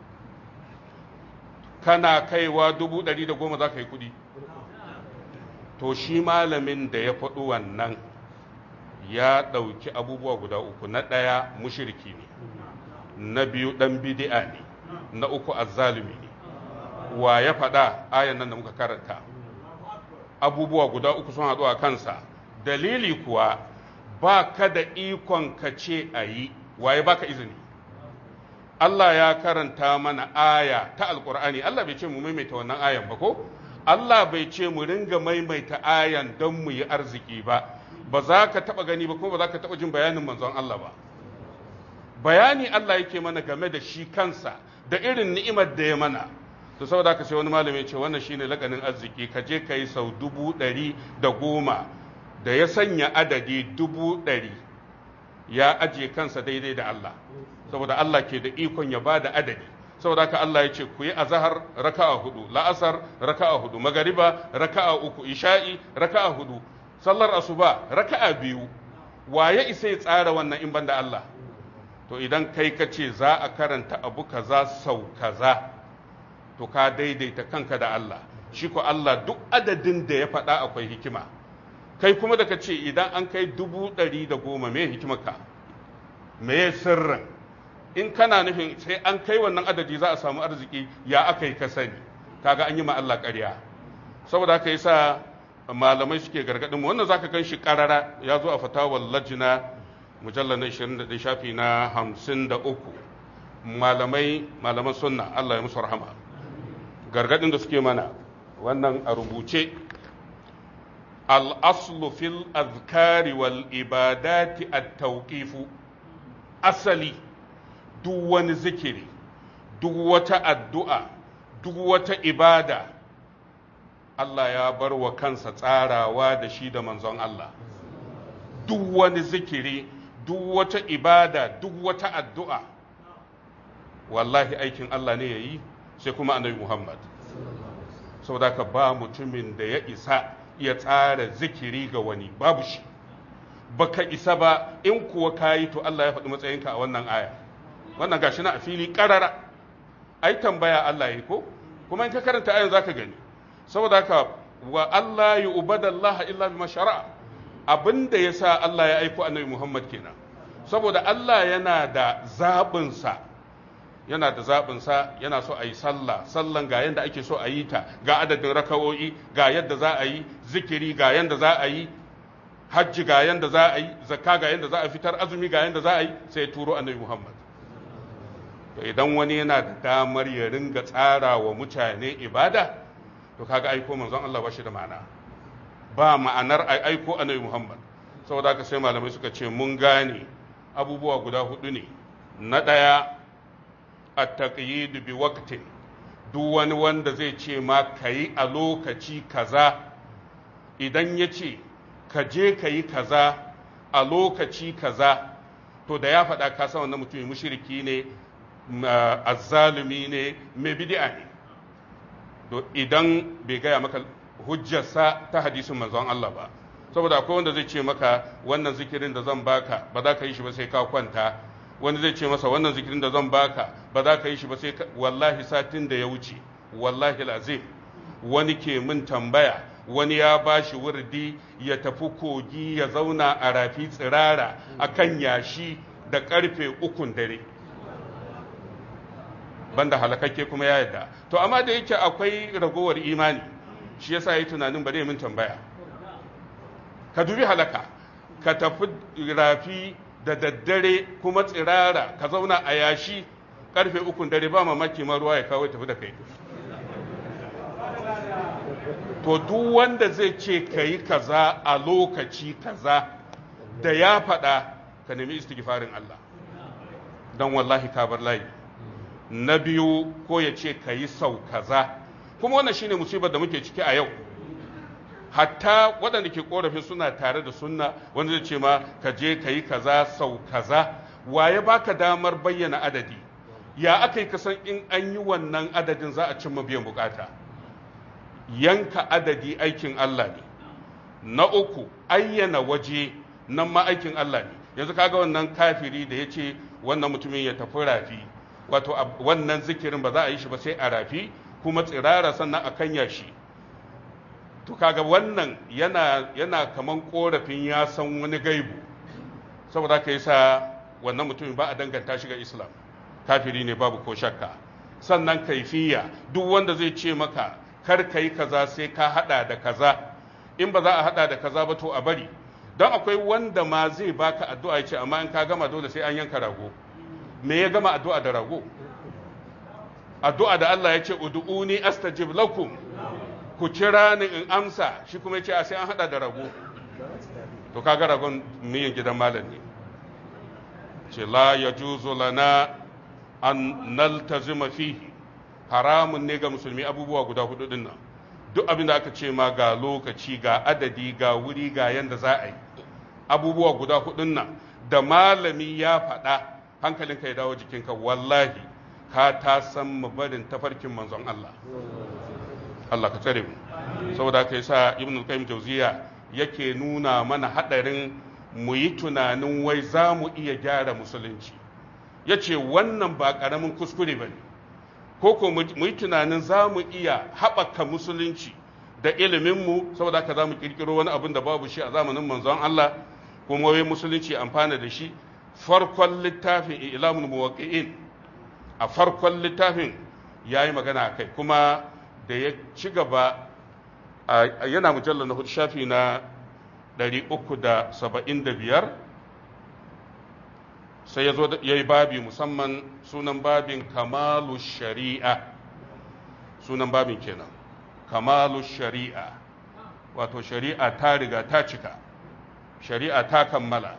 [SPEAKER 1] kana kaiwa dubu ɗari da goma za ka yi kuɗi to shi malamin da ya faɗi wannan ya ɗauki abubuwa guda uku na ɗaya mushiriki ne na biyu ɗan bidi'a ne na uku azzalumi ne wa ya faɗa ayan nan da muka karanta abubuwa guda uku sun haɗu a kansa dalili kuwa ba ka da ikon ka ce a yi waye baka izini Allah ya karanta mana aya ta alkur'ani Allah bai ce mu maimaita wannan ayan ba ko Allah bai ce mu ringa maimaita ayan don mu yi arziki ba ba za ka taɓa gani ba kuma ba za ka taɓa jin bayanin manzon Allah ba bayani Allah yake mana game da shi kansa da irin ni'imar da ya mana to saboda ka sai wani malami ya ce wannan shine lakanin arziki ka je ka yi sau dubu ɗari da goma da ya sanya adadi dubu ɗari ya ajiye kansa daidai da Allah saboda Allah ke da ikon ya ba da adadi saboda haka Allah ya ce ku yi azahar raka'a hudu la'asar raka'a hudu magariba raka'a uku isha'i raka'a hudu sallar asuba raka'a biyu waye isa ya tsara wannan in banda Allah to idan kai ka ce za a karanta abu kaza sau kaza to ka daidaita kanka da Allah shi ko Allah duk adadin da ya faɗa akwai hikima kai kuma da ka ce idan an kai dubu ɗari da goma me hikimarka me sirrin in kana nufin sai an kai wannan adadi za a samu arziki ya aka yi ka sani kaga an yi ma Allah ƙarya saboda haka yasa malamai suke gargaɗin mu wannan zaka gan shi ƙarara ya zo a fatawar lajina mujallar na 21 shafi na 53 malamai malaman sunna Allah ya musu rahama gargaɗin da suke mana wannan a rubuce al-aslu fil azkari wal ibadati at-tawqifu asali duk wani zikiri duk wata addu'a duk wata ibada Allah ya bar wa kansa tsarawa da shi da manzon Allah duk wani zikiri duk wata ibada duk wata addu'a wallahi aikin Allah ne ya yi sai kuma annabi Muhammad saboda ka ba mutumin da ya isa ya tsara zikiri ga wani babu shi baka isa ba in kuwa kayi to Allah ya faɗi matsayinka a wannan aya wannan gashi na a fili ƙarara ai tambaya Allah ya ko kuma in ka karanta ayan zaka gani saboda haka wa Allah ya ubadallah illa bima shara'a abinda yasa Allah ya aiko annabi Muhammad kenan saboda Allah yana da zaɓin sa yana da zaɓin sa yana so a yi sallah sallan ga yanda ake so a yi ta ga adadin raka'o'i ga yadda za a yi zikiri ga yanda za a yi hajji ga yanda za a yi zakka ga yanda za a fitar azumi ga yanda za a yi sai ya turo annabi Muhammad to idan wani yana da damar ya ringa tsara wa mutane ibada to kaga aiko manzon Allah ba shi da ma'ana ba ma'anar aiko annabi Muhammad saboda haka sai malamai suka ce mun gane abubuwa guda hudu ne na ɗaya at-taqyid bi waqtin duk wani wanda zai ce ma kayi a lokaci kaza idan ya ce ka je ka yi kaza a lokaci kaza to da ya faɗa ka san wannan mutumin mushriki ne azzalumi ne mai bid'a ne to idan bai gaya maka hujjarsa ta hadisin manzon Allah ba saboda akwai wanda zai ce maka wannan zikirin da zan baka ba za ka yi shi ba sai ka kwanta wani zai ce masa wannan zikirin da zan baka ba za ka yi shi ba sai wallahi satin da ya wuce wallahi lazim wani ke min tambaya wani ya ba shi wurdi ya tafi kogi ya zauna a rafi tsirara a kan yashi da karfe ukun dare banda halakakke kuma ya yadda to amma da yake akwai ragowar imani shi yasa yi tunanin ba zai min tambaya ka dubi halaka ka tafi rafi da daddare kuma tsirara ka zauna a yashi karfe ukun dare ba mamaki ma ruwa ya kawo tafi da kai to duk wanda zai ce ka yi kaza a lokaci kaza da ya faɗa ka nemi istighfarin Allah don wallahi ka bar layi na biyu ko ya ce ka yi sau kaza kuma wannan shine musibar da muke ciki a yau hatta waɗanda ke korafin suna tare da sunna wanda zai ce ma ka je ka yi kaza sau kaza waye baka damar bayyana adadi ya aka yi kasan in an yi wannan adadin za a cimma biyan bukata yanka adadi aikin Allah ne na uku ayyana waje nan ma aikin Allah ne yanzu kaga wannan kafiri da ya ce wannan mutumin ya tafi rafi wato wannan zikirin ba za a yi shi ba sai a rafi kuma tsirara sannan a kanya shi to kaga wannan yana yana kaman korafin ya san wani gaibu saboda ka yasa wannan mutumin ba a danganta shi ga islam kafiri ne babu ko shakka sannan kaifiya duk wanda zai ce maka kar ka yi kaza sai ka hada da kaza in ba za a hada da kaza ba to a bari don akwai wanda ma zai baka addu'a ya ce amma in ka gama dole sai an yanka rago me ya gama addu'a da rago addu'a da Allah ya ce ud'uni astajib lakum ku kira ni in amsa shi kuma ya ce a sai an hada da rago to kaga ragon miyan gidan malam ne ce la yajuzu lana an naltazima fihi haramun ne ga musulmi abubuwa guda hudu din nan duk abin da aka ce ma ga lokaci ga adadi ga wuri ga yanda za a yi abubuwa guda hudun nan da malami ya faɗa hankalinka ya dawo jikinka wallahi ka ta san barin tafarkin manzon Allah Allah ka tsare mu saboda haka yasa ibn al-qayyim jawziya yake nuna mana hadarin mu yi tunanin wai za mu iya gyara musulunci yace wannan ba karamin kuskure bane ko ko mu yi tunanin za mu iya haɓaka musulunci da iliminmu saboda haka za mu ƙirƙiro wani abin da babu shi a zamanin manzon Allah kuma wai musulunci amfana da shi farkon littafin ilamun muwaqqi'in a farkon littafin ya yi magana a kai kuma da ya ci gaba yana mujallar na hudu shafi na 375 sai ya zo ya yi babi musamman sunan babin kamalu shari'a sunan babin kenan kamalu shari'a wato shari'a ta riga ta cika shari'a ta kammala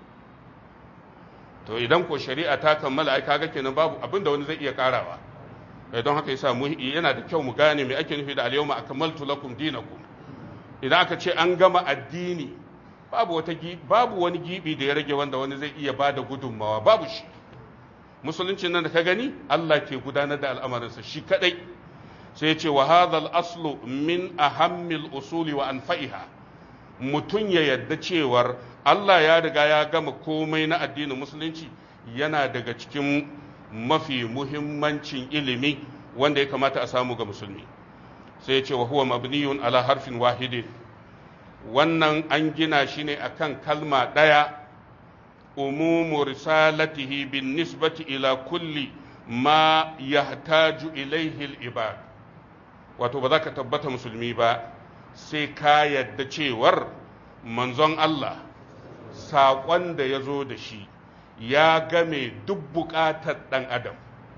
[SPEAKER 1] to idan ko shari'a ta kammala ai kaga kenan babu abin da wani zai iya karawa don haka yasa mu yana da kyau mu gane me ake nufi da al-yawma akmaltu lakum dinakum idan aka ce an gama addini babu wata babu wani gibi da ya rage wanda wani zai iya bada gudunmawa babu shi musulunci nan da ka gani Allah ke gudanar da al'amarinsa shi kadai sai ya ce wa hadhal aslu min ahammil usuli wa anfa'iha mutum ya yadda cewar Allah ya riga ya gama komai na addinin musulunci yana daga cikin mafi muhimmancin ilimi wanda ya kamata a samu ga musulmi sai ya ce wa huwa mabniyun ala harfin wahidin wannan an gina shi ne akan kalma ɗaya umumu risalatihi bin nisbati ila kulli ma yahtaju ilaihi al-ibad wato ba za ka tabbata musulmi ba sai ka yadda cewar manzon Allah saƙon da ya zo da shi ya game duk buƙatar ɗan adam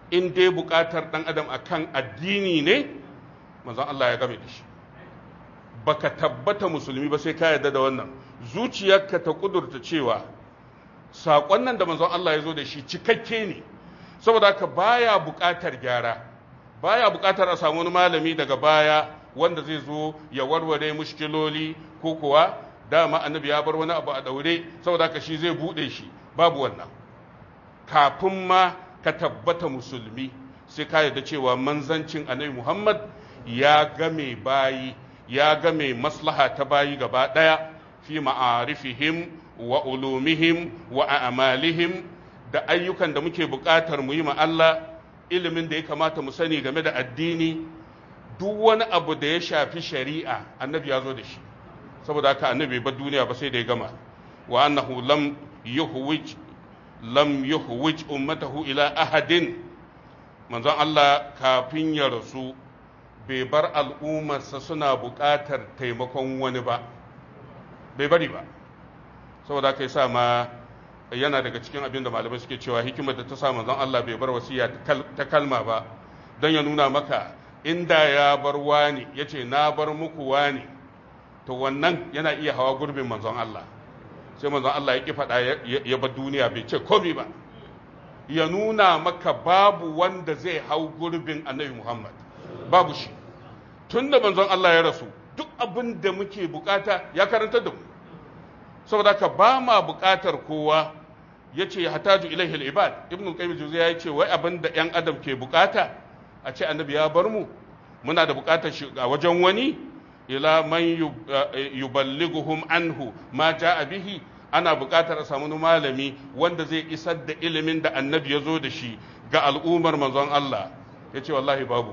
[SPEAKER 1] in dai buƙatar ɗan adam akan addini ne manzon Allah ya game da shi baka tabbata musulmi ba sai ka yarda da wannan zuciyarka ta kudurta cewa saƙon nan da manzon Allah ya zo da shi cikakke ne saboda haka baya buƙatar gyara baya buƙatar a samu wani malami daga baya wanda zai zo ya warware mushkiloli ko kuwa dama annabi ya bar wani abu a daure saboda haka shi zai buɗe shi babu wannan kafin ma ka tabbata musulmi sai ka yarda cewa manzancin annabi Muhammad ya game bayi ya game maslaha ta bayi gaba ɗaya fi ma'arifihim wa ulumihim wa a'malihim da ayyukan da muke buƙatar mu yi ma Allah ilimin da ya kamata mu sani game da addini duk wani abu da ya shafi shari'a annabi ya zo da shi saboda haka annabi ba duniya ba sai da ya gama wa annahu lam yuhwij lam yuhwij ummatahu ila ahadin manzon Allah kafin ya rasu bai bar al'ummarsa suna buƙatar taimakon wani ba bai bari ba saboda haka yasa ma yana daga cikin abin da malamai suke cewa hikimar da ta sa manzon Allah bai bar wasiya ta kalma ba don ya nuna maka inda ya bar wani ya ce na bar muku wani to wannan yana iya hawa gurbin manzon Allah sai manzon Allah ya ki faɗa ya bar duniya bai ce komi ba ya nuna maka babu wanda zai hau gurbin annabi Muhammad babu shi tun da manzon Allah ya rasu duk abin da muke bukata ya karanta da mu saboda ka ba ma bukatar kowa ya ce hataju ilaihi al-ibad ibn qayyim juzayya ya ce wai abin da yan adam ke bukata a ce annabi ya bar mu muna da bukatar shi a wajen wani ila man yuballighuhum anhu ma jaa bihi ana bukatar a samu malami wanda zai isar da ilimin da annabi ya zo da shi ga al'ummar manzon Allah ya ce wallahi babu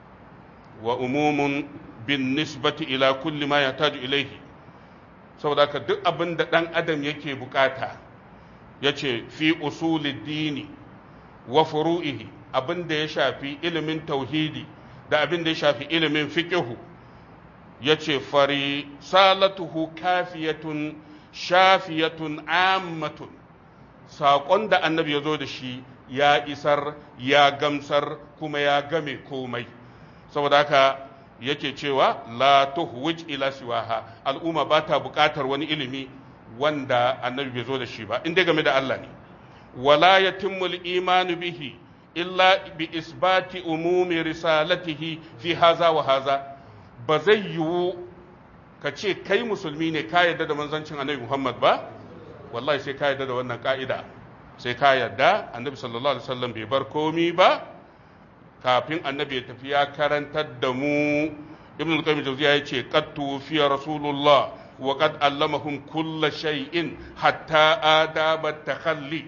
[SPEAKER 1] wa umumun bin nisbati ila kulli ma yataju ilaihi saboda haka duk abin da ɗan adam yake bukata ya ce fi usuli dini wa furu'ihi abin da ya shafi ilimin tauhidi da abin da ya shafi ilimin fiqihu ya ce fari salatuhu kafiyatun shafiyatun ammatun saƙon da annabi ya zo da shi ya isar ya gamsar kuma ya game komai saboda haka yake cewa la tuhwij ila siwaha al'umma ba ta buƙatar wani ilimi wanda annabi bai zo da shi ba inda game da Allah ne wala yatimmu al-imanu bihi illa bi isbati umumi risalatihi fi haza wa haza ba zai yiwu ka ce kai musulmi ne ka yarda da manzancin annabi Muhammad ba wallahi sai ka yarda da wannan ka'ida sai ka yarda annabi sallallahu alaihi wasallam bai bar komi ba kafin annabi ya tafi ya karantar da mu ibn al-qayyim jawziya yace qad tufiya rasulullah wa qad allamahum kull shay'in hatta adaba takhalli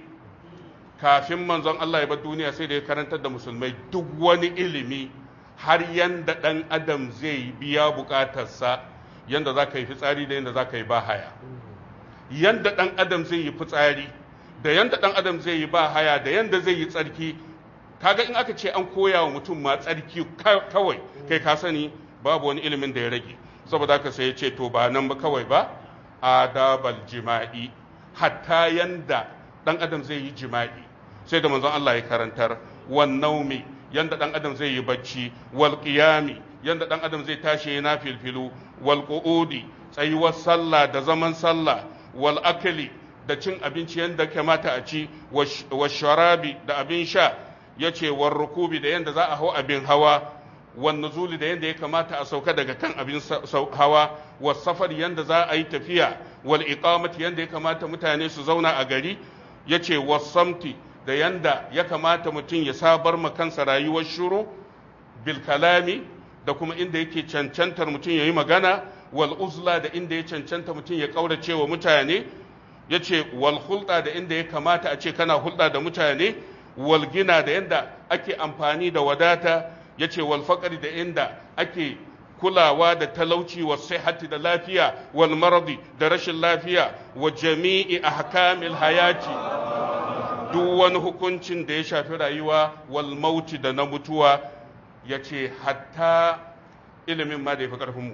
[SPEAKER 1] kafin manzon Allah ya bar duniya sai da ya karantar da musulmai duk wani ilimi har yanda dan adam zai biya bukatarsa yanda za ka yi fitsari da yanda za ka yi bahaya yanda dan adam zai yi fitsari da yanda dan adam zai yi bahaya da yanda zai yi tsarki kaga in aka ce an koya wa mutum ma tsarki kawai kai ka sani babu wani ilimin da ya rage saboda haka sai ya ce to ba nan ba kawai ba adabal jima'i hatta yanda dan adam zai yi jima'i sai da manzon Allah ya karantar wan naumi yanda dan adam zai yi bacci wal qiyami yanda dan adam zai tashi yana filfilu wal qu'udi tsayuwar sallah da zaman sallah wal akli da cin abinci yanda kamata a ci wa sharabi da abin sha ya ce war rukubi da yadda za a hau abin hawa wan nuzuli da yadda ya kamata a sauka daga kan abin hawa wa safar yadda za a yi tafiya wal iqamati yadda ya kamata mutane su zauna a gari ya ce wasamti da yadda ya kamata mutum ya sabar ma kansa rayuwar shuru bil kalami da kuma inda yake cancantar mutum ya yi magana wal uzla da inda ya cancanta mutum ya kaurace wa mutane ya ce wal hulɗa da inda ya kamata a ce kana hulɗa da mutane walgina da yadda ake amfani da wadata ya ce walfaƙari da inda ake kulawa da talauci wa sihati da lafiya wal maradi da rashin lafiya wa jami'i ahkamil hayati duk wani hukuncin da ya shafi rayuwa wal mauti da na mutuwa ya ce hatta ilimin ma da ya fi ƙarfinmu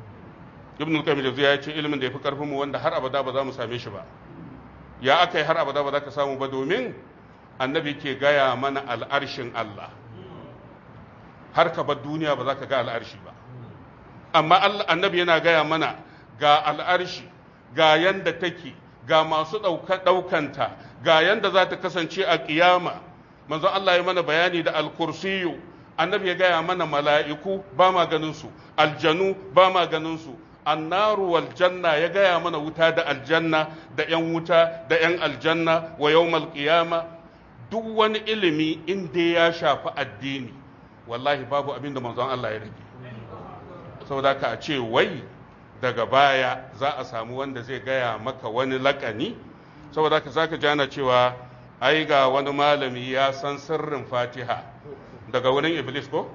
[SPEAKER 1] ibn al-qayyim da ya ce ilimin da ya fi ƙarfinmu wanda har abada ba za mu same shi ba ya aka yi har abada ba za ka samu ba domin annabi ke gaya mana al'arshin Allah har ka bar duniya ba za ka ga al'arshi ba amma annabi yana gaya mana ga al'arshi ga yanda take ga masu ɗaukanta ga yanda za ta kasance a ƙiyama manzon Allah ya mana bayani da al-kursiyu annabi ya gaya mana mala'iku ba ma ganin su aljanu ba ma ganin su annaru wal janna ya gaya mana wuta da aljanna da yan wuta da yan aljanna wa yawmal qiyama duk wani ilimi inda ya shafi addini wallahi babu abin da manzon Allah ya rage saboda ka a ce wai daga baya za a samu wanda zai gaya maka wani lakani saboda ka zaka jana cewa ai ga wani malami ya san sirrin fatiha daga wurin iblis ko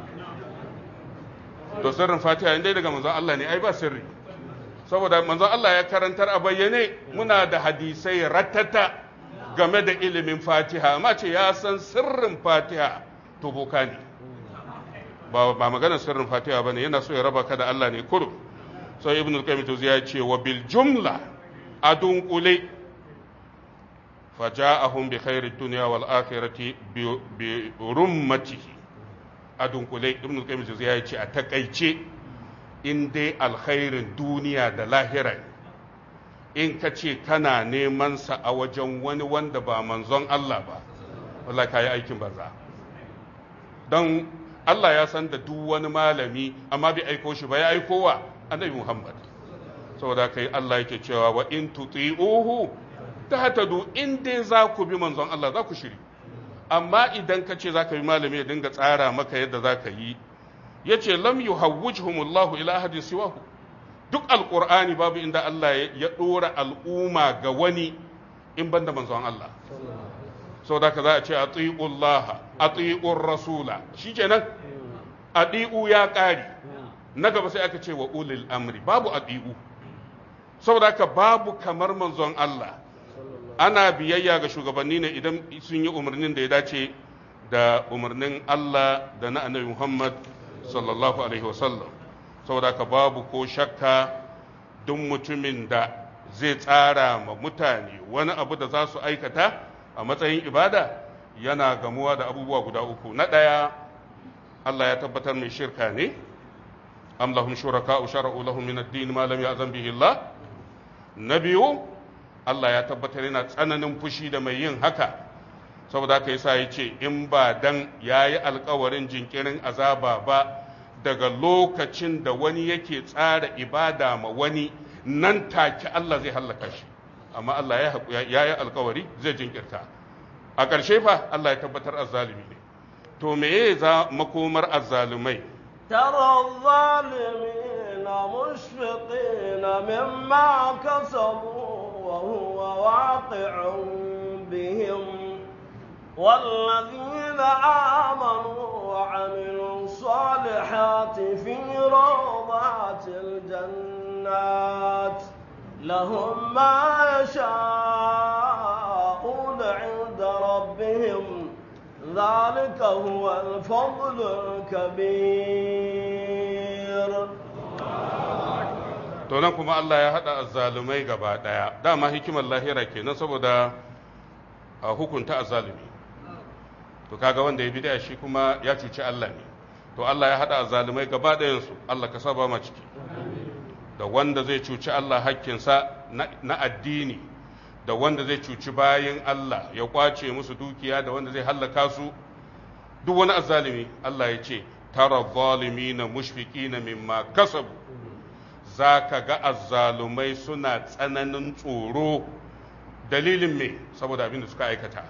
[SPEAKER 1] to sirrin fatiha inda daga manzon Allah ne ai ba sirri saboda manzon Allah ya karantar a bayyane muna da hadisai ratata game da ilimin fatiha amma ce ya san sirrin fatiha to boka ne ba ba magana sirrin fatiha bane yana so ya raba ka da Allah ne kurum sai ibn al-qayyim to ya ce wa bil jumla adun qule faja'ahum bi khairid dunya wal akhirati bi rummatihi a dunkule ibn qayyim ya ce a takaice in dai alkhairin duniya da lahira in ka ce kana neman sa a wajen wani wanda ba manzon Allah ba wallahi kai aikin banza don Allah ya san da duk wani malami amma bai aiko shi ba ya aiko wa annabi Muhammad saboda kai Allah yake cewa wa in tuti'uhu tahtadu in dai za ku bi manzon Allah za ku shiri amma idan ka ce za ka yi malami ya dinga tsara maka yadda za ka yi ya ce lam yu hawwujhumullahu ila ahadin siwahu duk alqur'ani babu inda Allah ya dora al'umma ga wani in banda manzon Allah saboda ka za a ce atiullah atiur rasula shikenan adi'u ya ƙari na gaba sai aka ce wa ulil amri babu adi'u saboda ka babu kamar manzon Allah ana biyayya ga shugabanni ne idan sun yi umarnin da ya dace da umarnin Allah da na annabi Muhammad sallallahu alaihi wasallam saboda ka babu ko shakka duk mutumin da zai tsara ma mutane wani abu da za su aikata a matsayin ibada yana gamuwa da abubuwa guda uku na ɗaya Allah ya tabbatar mai shirka ne am lahum shuraka shara'u lahum min ad-din ma lam ya'zan bihi Allah na biyu Allah ya tabbatar yana tsananin fushi da mai yin haka saboda haka yasa ya ce in ba dan ya yi alkawarin jinkirin azaba ba daga lokacin da wani yake tsara ibada ma wani nan take Allah zai hallaka shi amma Allah ya yi alkawari zai jinkirta a ƙarshe fa Allah ya tabbatar azzalumi ne to me za makomar azzalumai
[SPEAKER 2] ترى الظالمين مشفقين مما كسبوا وهو واقع بهم والذين آمنوا وعملوا الصالحات في روضات الجنات لهم ما يشاءون عند ربهم ذلك هو الفضل الكبير
[SPEAKER 1] to nan kuma Allah ya haɗa azzalumai gaba ɗaya dama hikimar lahira kenan saboda a hukunta azzalumi to kaga wanda ya bid'a shi kuma ya cuci Allah ne to Allah ya haɗa azzalumai gaba ɗayansu Allah ka saba ma ciki da wanda zai cuci Allah hakkinsa na addini da wanda zai cuci bayin Allah ya kwace musu dukiya da wanda zai hallaka su duk wani azzalumi Allah ya ce tara zalimina mushfiqina mimma kasabu za ka ga azzalumai suna tsananin tsoro dalilin me saboda abin da suka aikata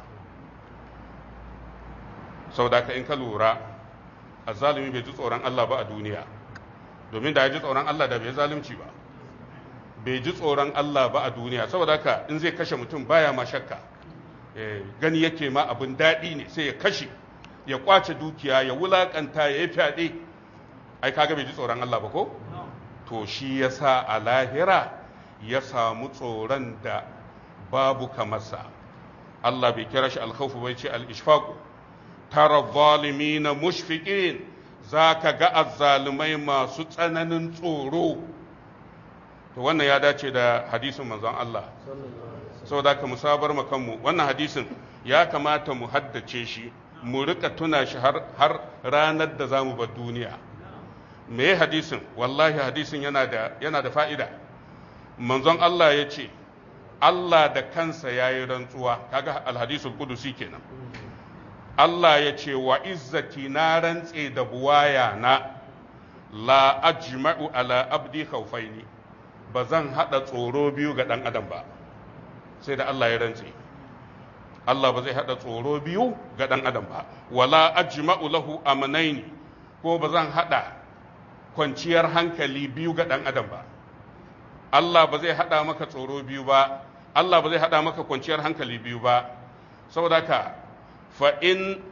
[SPEAKER 1] saboda ka in ka lura azzalumi bai ji tsoron Allah ba a duniya domin da ya ji tsoron Allah da bai zalunci ba bai ji tsoron Allah ba a duniya saboda ka in zai kashe mutum baya ma shakka gani yake ma abin daɗi ne sai ya kashe ya kwace dukiya ya wulakanta ya yi fyaɗe ai kaga bai ji tsoron Allah ba ko to shi ya sa a lahira ya samu tsoron da babu kamarsa Allah bai kira shi alkhawfu bai ce al-ishfaqu tara zalimina mushfiqin zaka ga azzalumai masu tsananin tsoro to wannan ya dace da hadisin manzon Allah saboda ka musabar kanmu wannan hadisin ya kamata mu haddace shi mu rika tuna shi har, har ranar da zamu bar duniya me hadisin wallahi hadisin yana da yana da fa'ida manzon Allah ya ce Allah da kansa ya yi rantsuwa kaga alhadisul kudusi kenan Allah ya ce wa izzati na rantse da buwaya na la ajma'u ala abdi khawfaini ba zan hada tsoro biyu ga dan adam ba sai da Allah ya rantse Allah ba zai hada tsoro biyu ga dan adam ba wala ajma'u lahu amnaini ko ba zan hada kwanciyar hankali biyu ga dan adam ba Allah ba zai hada maka tsoro biyu ba Allah ba zai hada maka kwanciyar hankali biyu ba saboda ka fa in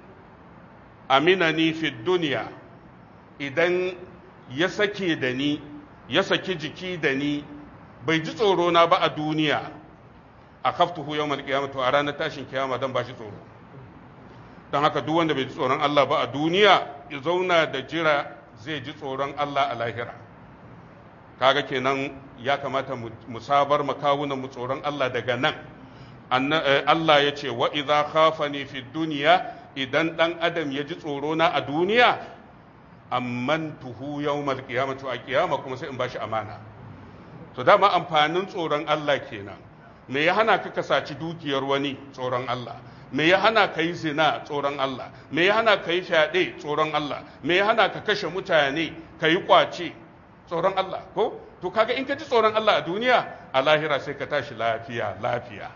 [SPEAKER 1] aminani fi duniya idan ya sake da ni ya saki jiki da ni bai ji tsoro na ba a duniya a kaftuhu yau malkiyama to a ranar tashin kiyama don ba shi tsoro don haka duk wanda bai ji tsoron Allah ba a duniya ya zauna da jira zai ji tsoron Allah a lahira kaga kenan ya kamata mu sabar makawunan mu tsoron Allah daga nan Allah ya ce wa idza khafani fi duniya idan dan adam ya ji tsoro na a duniya ammantuhu yawmal qiyamati a kiyama kuma sai in bashi amana to dama amfanin tsoron Allah kenan me ya hana ka kasaci dukiyar wani tsoron Allah me ya hana ka yi zina tsoron Allah me ya hana ka yi fyaɗe tsoron Allah me ya hana ka kashe mutane ka yi ƙwace tsoron Allah ko to kaga in ka ji tsoron Allah a duniya a lahira sai ka tashi lafiya lafiya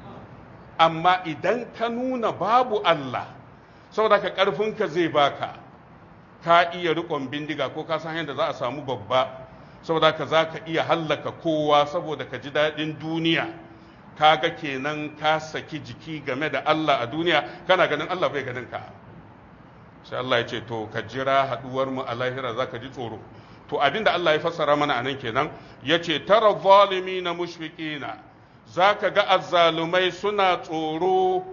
[SPEAKER 1] amma idan ka nuna babu Allah saboda ka ƙarfinka zai baka ka iya riƙon bindiga ko ka san yadda za a samu babba saboda ka za ka iya hallaka kowa saboda ka ji daɗin duniya kaga kenan ka saki jiki game da Allah a duniya kana ganin Allah bai ganin ka sai Allah ya ce to ka jira haduwar mu a lahira zaka ji tsoro to abinda Allah ya fassara mana anan kenan yace tara zalimina mushfiqina zaka ga azzalumai suna tsoro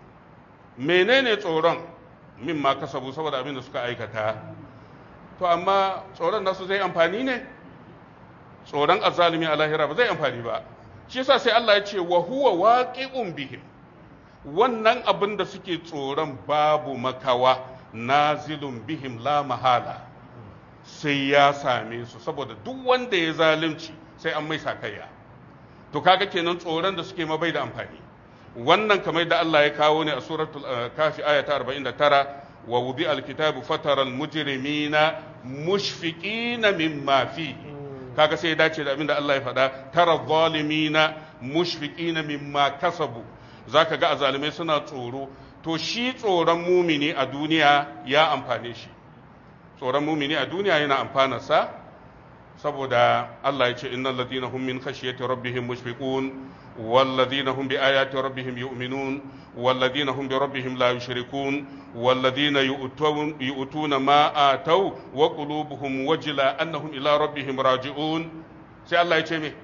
[SPEAKER 1] menene tsoron min ma kasabu saboda abinda suka aikata to amma tsoron nasu zai amfani ne tsoron azzalumi a lahira ba zai amfani ba shi yasa sai Allah ya ce wa huwa waqi'un bihim wannan abin da suke tsoron babu makawa nazilun bihim la mahala sai ya same su saboda duk wanda ya zalunci sai an mai sakayya to kaga kenan tsoron da suke mabai da amfani wannan kamar da Allah ya kawo ne a suratul kafi aya ta 49 wa wudi alkitabu fatara almujrimina mushfiqina mimma fihi kaga sai ya dace da abin da Allah ya faɗa tara zalimina mushfiqina mimma kasabu zaka ga azalimai suna tsoro to shi tsoron mumini a duniya ya amfane shi tsoron mumini a duniya yana amfana sa saboda Allah ya ce innal ladina hum min khashyati rabbihim mushfiqun wal ladina hum bi ayati rabbihim yu'minun wal ladina hum bi rabbihim la yushrikun wal ladina yu'tuna ma ataw wa qulubuhum wajila annahum ila rabbihim raji'un sai Allah ya ce me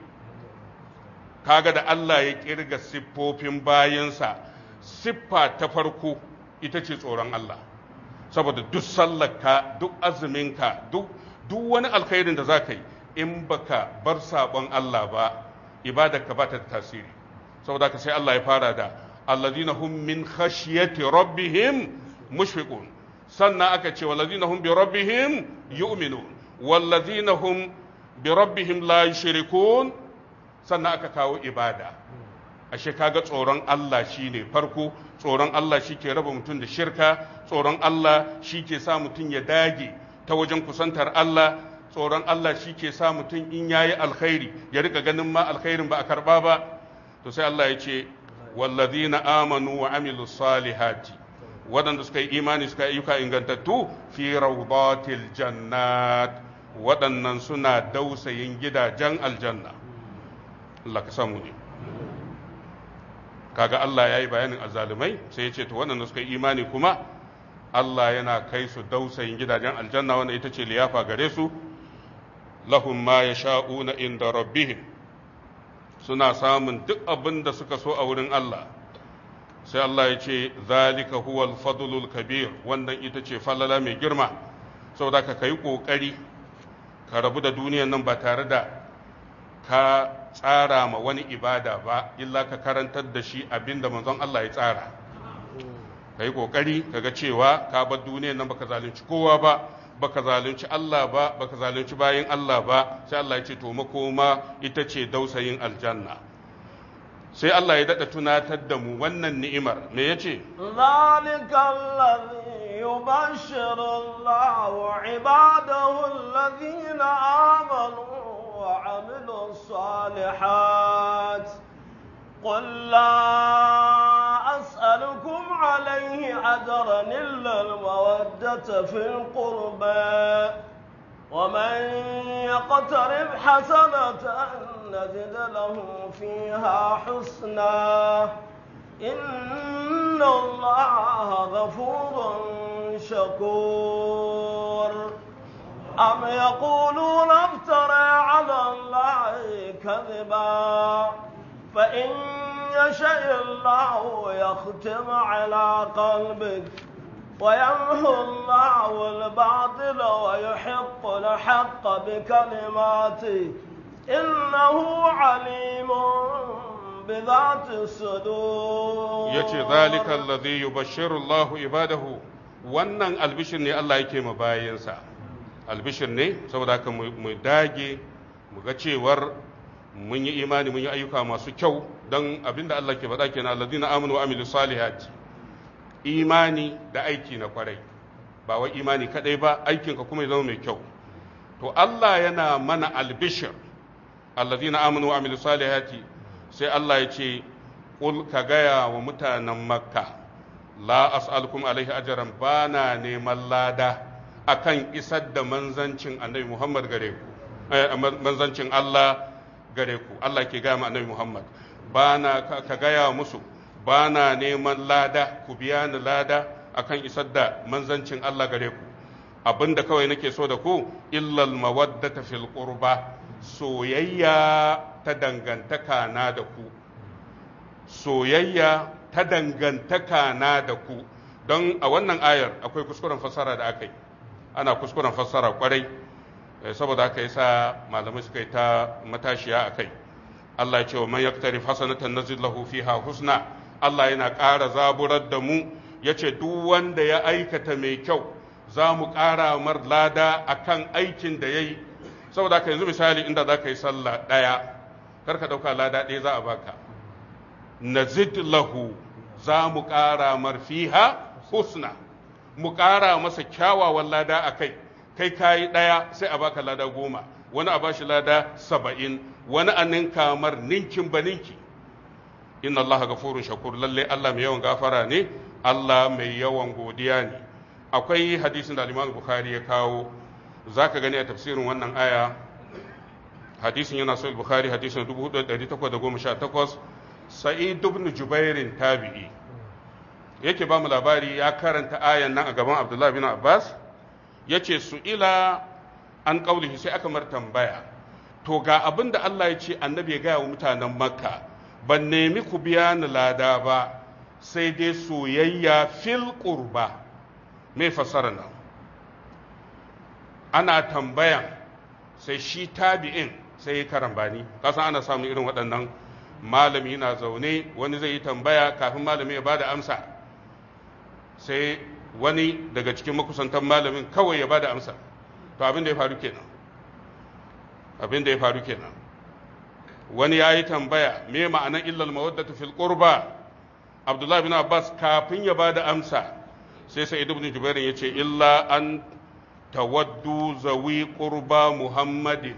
[SPEAKER 1] kaga da Allah ya kirga siffofin bayansa siffa ta farko ita ce tsoron Allah saboda duk sallarka duk azuminka duk duk wani alkhairin da za ka yi in baka bar sabon Allah ba ibadarka ba ta da tasiri saboda ka sai Allah ya fara da alladhina hum min khashyati rabbihim mushfiqun sannan aka ce walladhina hum bi rabbihim yu'minun walladhina hum bi rabbihim la yushrikun sannan aka kawo ibada ashe kaga tsoron Allah shine farko tsoron Allah shi ke raba mutum da shirka tsoron Allah shi ke sa mutum ya dage ta wajen kusantar Allah tsoron Allah shi ke sa mutum in yayi alkhairi ya rika ganin ma alkhairin ba a karba ba to sai Allah ya ce wallazina amanu wa amilu salihati waɗanda suka yi imani suka yi ayyuka ingantattu fi rawdatil jannat waɗannan suna dausayin gidajen aljanna Allah ka samu ne kaga Allah ya yi bayanin azzalumai sai ya ce to waɗanda suka yi imani kuma Allah yana kai su dausayin gidajen aljanna wanda ita ce liyafa gare su lahum ma yasha'una inda rabbihim suna samun duk abin da suka so a wurin Allah sai Allah ya ce zalika huwal fadlul kabir wannan ita ce falala mai girma saboda ka kai kokari ka rabu da duniyan nan ba tare da ka tsara ma wani ibada ba illa ka karantar da shi abinda manzon Allah ya tsara ka yi kokari ka ga cewa ka bar duniyar nan baka zalunci kowa ba baka zalunci Allah ba baka zalunci bayin Allah ba sai Allah ya ce to makoma ita ce dausayin aljanna sai Allah ya dada tunatar da mu wannan ni'imar me yace
[SPEAKER 2] ذلك الذي يبشر الله عباده الذين آمنوا وعملوا الصالحات قل لا أسألكم عليه أجرا إلا المودة في القربى ومن يقترب حسنة نزد له فيها حسنا إن الله غفور شكور أم يقولون افترى على الله كذبا فإن يشاء الله يختم على قلبك ويمحو الله الباطل ويحق الحق بكلماته إنه عليم بذات الصدور
[SPEAKER 1] yace zalika alladhi yubashshiru Allahu ibadahu wannan albishir ne Allah yake ma bayansa albishir ne saboda haka mu mu dage mu ga cewar mun yi imani mun yi ayyuka masu kyau don abinda Allah ke faɗa kenan alladhina amanu wa amilus salihati imani da aiki na kwarai ba wai imani kadai ba aikinka kuma ya zama mai kyau to Allah yana mana albishir alladhina amanu wa amilus salihati sai Allah ya ce qul ka gaya wa mutanen makka la as'alukum alaihi ajran bana neman lada akan isar da manzancin annabi Muhammad gare ku eh, manzancin Allah gare ku Allah ke gaya ma annabi Muhammad bana ka, ka gaya musu bana neman lada ku biya ni lada akan isar da manzancin Allah gare ku abinda kawai nake so da ku illal mawaddata fil qurba soyayya ta dangantaka na da ku soyayya ta dangantaka na da ku don a wannan ayar akwai kuskuren fassara da aka yi ana kuskuren fassara kwarai eh, saboda haka yasa malamai suka yi ta matashiya a kai Allah ya ce wa man yaktarif hasanatan nazid lahu fiha husna Allah yana ƙara zaburar da mu yace duk wanda ya aikata mai kyau za mu ƙara mar lada akan aikin da yayi saboda haka yanzu misali inda za ka yi sallah ɗaya kar ka ɗauka lada ɗaya za a baka nazid lahu za mu ƙara mar fiha husna mu ƙara masa kyawawan lada a kai kai kayi ɗaya sai a baka lada goma wani a bashi lada saba'in wani a ninka mar ninkin ba ninki inna allaha gafurun shakur lalle allah mai yawan gafara ne allah mai yawan godiya ne akwai hadisin da al bukhari ya kawo za ka gani a tafsirin wannan aya hadisin yana sahih bukhari hadisin 4818 sa'id ibn jubairin tabi'i yake ba mu labari ya karanta ayan nan a gaban abdullahi bin abbas yace su ila an kaulihi sai aka mar tambaya to ga abin da Allah ya ce annabi ya gaya wa mutanen makka ban nemi ku biya ni lada ba sai dai soyayya fil qurba me fasara nan ana tambayan sai shi tabi'in sai ya karambani kasan ana samun irin waɗannan malami na zaune wani zai yi tambaya kafin malami ya bada amsa sai wani daga cikin makusantan malamin kawai ya bada amsa to abin da ya faru kenan abin da ya faru kenan wani ya yi tambaya me ma'anar illal mawaddatu fil qurba abdullahi bin abbas kafin ya bada amsa sai sai ibn jubair ya ce illa an tawaddu zawi qurba muhammadin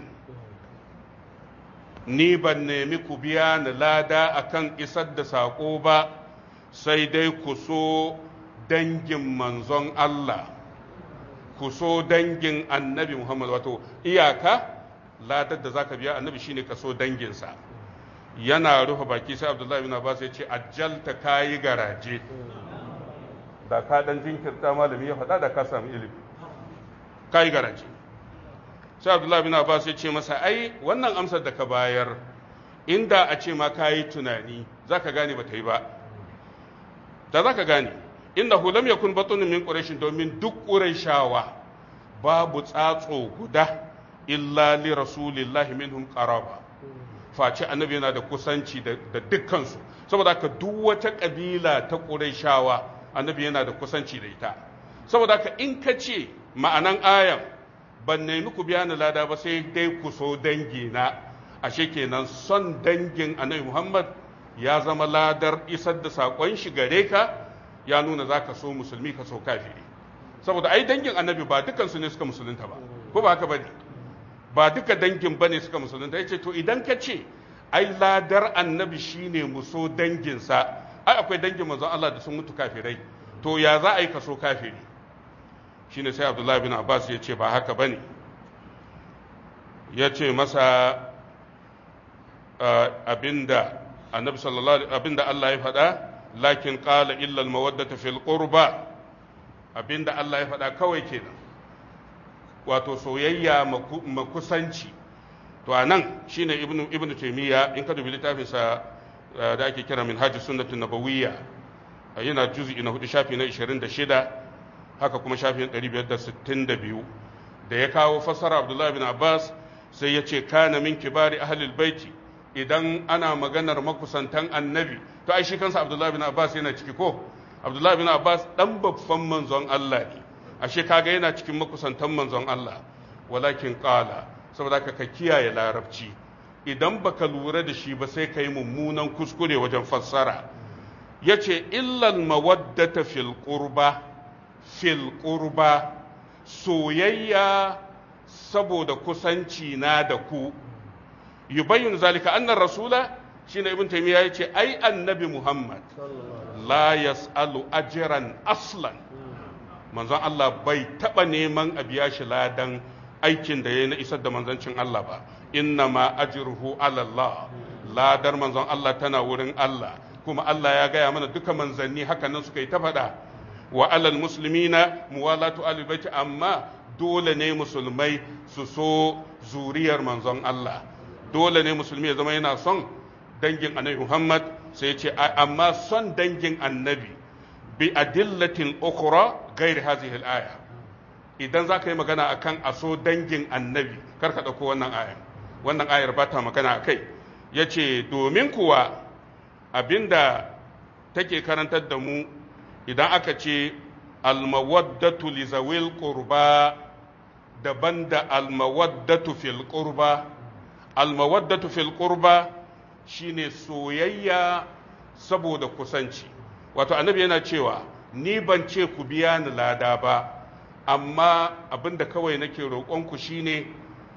[SPEAKER 1] ni ban nemi ku biya ni lada akan isar da saƙo ba sai dai ku so dangin manzon Allah ku so dangin annabi Muhammad wato iyaka ladar da zaka biya annabi shine ka so danginsa yana rufe baki sai Abdullahi bin Abbas ya ce ajjalta kayi garaje da ka dan jinkirta malami ya faɗa da ka samu ilimi kayi garaje sai Abdullahi bin Abbas ya ce masa ai wannan amsar da ka bayar inda a ce ma kayi tunani zaka gane ba ta yi ba da zaka gane innahu lam yakun batun min quraish domin duk qurayshawa babu tsatso guda illa li rasulillahi minhum qaraba face annabi yana da kusanci da dukkansu saboda haka duk wata ƙabila ta ƙurayshawa annabi yana da kusanci da ita saboda haka in ka ce ma'anan ayan ban nemi ku biya ni lada ba sai dai ku so dangi na ashe kenan son dangin annabi muhammad ya zama ladar isar da saƙon shi gare ka ya nuna za ka so musulmi ka so kafiri saboda ai dangin annabi ba dukansu ne suka musulunta ba ko ba haka ba ne ba duka dangin ba ne suka musulunta ya ce to idan ka ce ai ladar annabi shine mu so danginsa ai akwai dangin manzon Allah da sun mutu kafirai to ya za a yi kaso kafiri shine sai Abdullahi bin Abbas ya ce ba haka bane ya ce masa abinda annabi sallallahu alaihi abinda Allah ya faɗa lakin qala illa al mawaddata fil qurba abinda Allah ya faɗa kawai kenan wato soyayya makusanci to a nan shine ibnu ibnu taymiya in ka dubi littafin sa da ake kira min hajji sunnatun nabawiyya yana juz'i na hudu shafi na 26 haka kuma shafin 562 da ya kawo fassara abdullahi bin abbas sai ya ce kana min kibari ahlul baiti idan ana maganar makusantan annabi to ai shi kansa abdullahi bin abbas yana ciki ko abdullahi bin abbas dan babban manzon Allah ne ashe kaga yana cikin makusantan manzon Allah walakin qala saboda ka ka kiyaye larabci idan baka lura da shi ba sai kai mummunan kuskure wajen fassara yace illal mawaddata fil qurba fil qurba soyayya saboda kusanci na da ku yubayyin zalika annar rasula shine ibn taymiya yace ai annabi muhammad la yas'alu ajran aslan manzon Allah bai taba neman a biya shi ladan aikin da yayi na isar da manzancin Allah ba inna ma ajruhu ala Allah ladar manzon Allah tana wurin Allah kuma Allah ya gaya mana duka manzanni haka nan suka yi ta faɗa wa alal muslimina muwalatu ahli baiti amma dole ne musulmai su so zuriyar manzon Allah dole ne musulmi ya zama yana son dangin annabi Muhammad sai ya ce amma son dangin annabi bi adillatin ukhra ghairi hadhihi al-aya idan za ka yi magana akan aso dangin annabi kar ka ɗauko wannan ayar wannan ayar ba ta magana a kai ya ce domin kuwa abinda take karantar da mu idan aka ce almawaddatu li zawil qurba daban da almawaddatu fil qurba almawaddatu fil qurba shine soyayya saboda kusanci wato annabi yana cewa ni ban ce ku biya ni lada ba amma abinda kawai nake roƙonku shine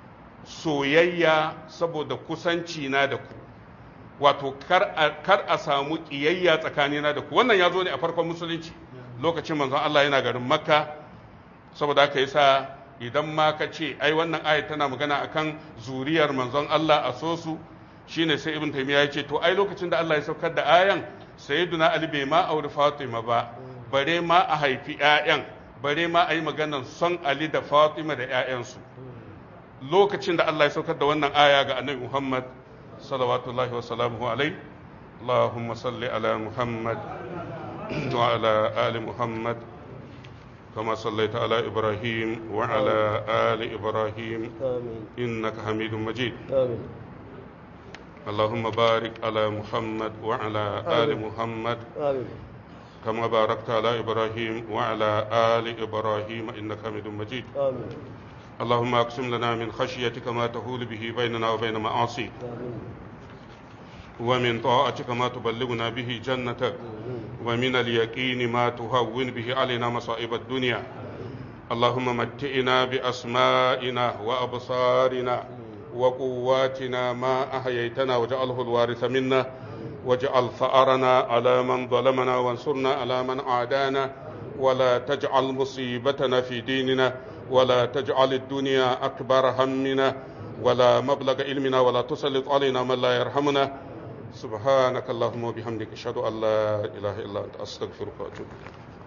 [SPEAKER 1] soyayya saboda kusanci na da ku wato kar a samu ƙiyayya tsakanina da ku wannan ya zo ne a farkon musulunci lokacin manzon Allah yana garin makka saboda haka yasa idan ma ka ce ai wannan ayat tana magana akan zuriyar manzon Allah a so su shine sai ibn taymiya ya ce to ai lokacin da Allah ya saukar da ayan sayyiduna ali bai ma auri fatima ba bare ma a haifi ƴaƴan bare ma a yi maganar son ali da fatima da ƴaƴansu lokacin da Allah ya saukar da wannan aya ga annabi Muhammad salawatullahi wa salamuhu alai اللهم صل على محمد وعلى آل محمد كما صليت على إبراهيم وعلى آل إبراهيم
[SPEAKER 2] آمين
[SPEAKER 1] إنك حميد مجيد
[SPEAKER 2] آمين
[SPEAKER 1] اللهم بارك على محمد وعلى آل
[SPEAKER 2] آمين.
[SPEAKER 1] محمد
[SPEAKER 2] آمين
[SPEAKER 1] كما باركت على إبراهيم وعلى آل إبراهيم إنك حميد مجيد
[SPEAKER 2] آمين
[SPEAKER 1] اللهم أقسم لنا من خشيتك ما تهول به بيننا وبين معاصيك
[SPEAKER 2] آمين
[SPEAKER 1] ومن طاعتك ما تبلغنا به جنتك ومن اليقين ما تهون به علينا مصائب الدنيا اللهم متئنا بأسمائنا وأبصارنا وقواتنا ما أحييتنا واجعله الوارث منا واجعل ثأرنا على من ظلمنا وانصرنا على من عادانا ولا تجعل مصيبتنا في ديننا ولا تجعل الدنيا أكبر همنا ولا مبلغ علمنا ولا تسلط علينا من لا يرحمنا سبحانك اللهم وبحمدك أشهد أن لا إله إلا أنت أستغفرك وأتوب إليك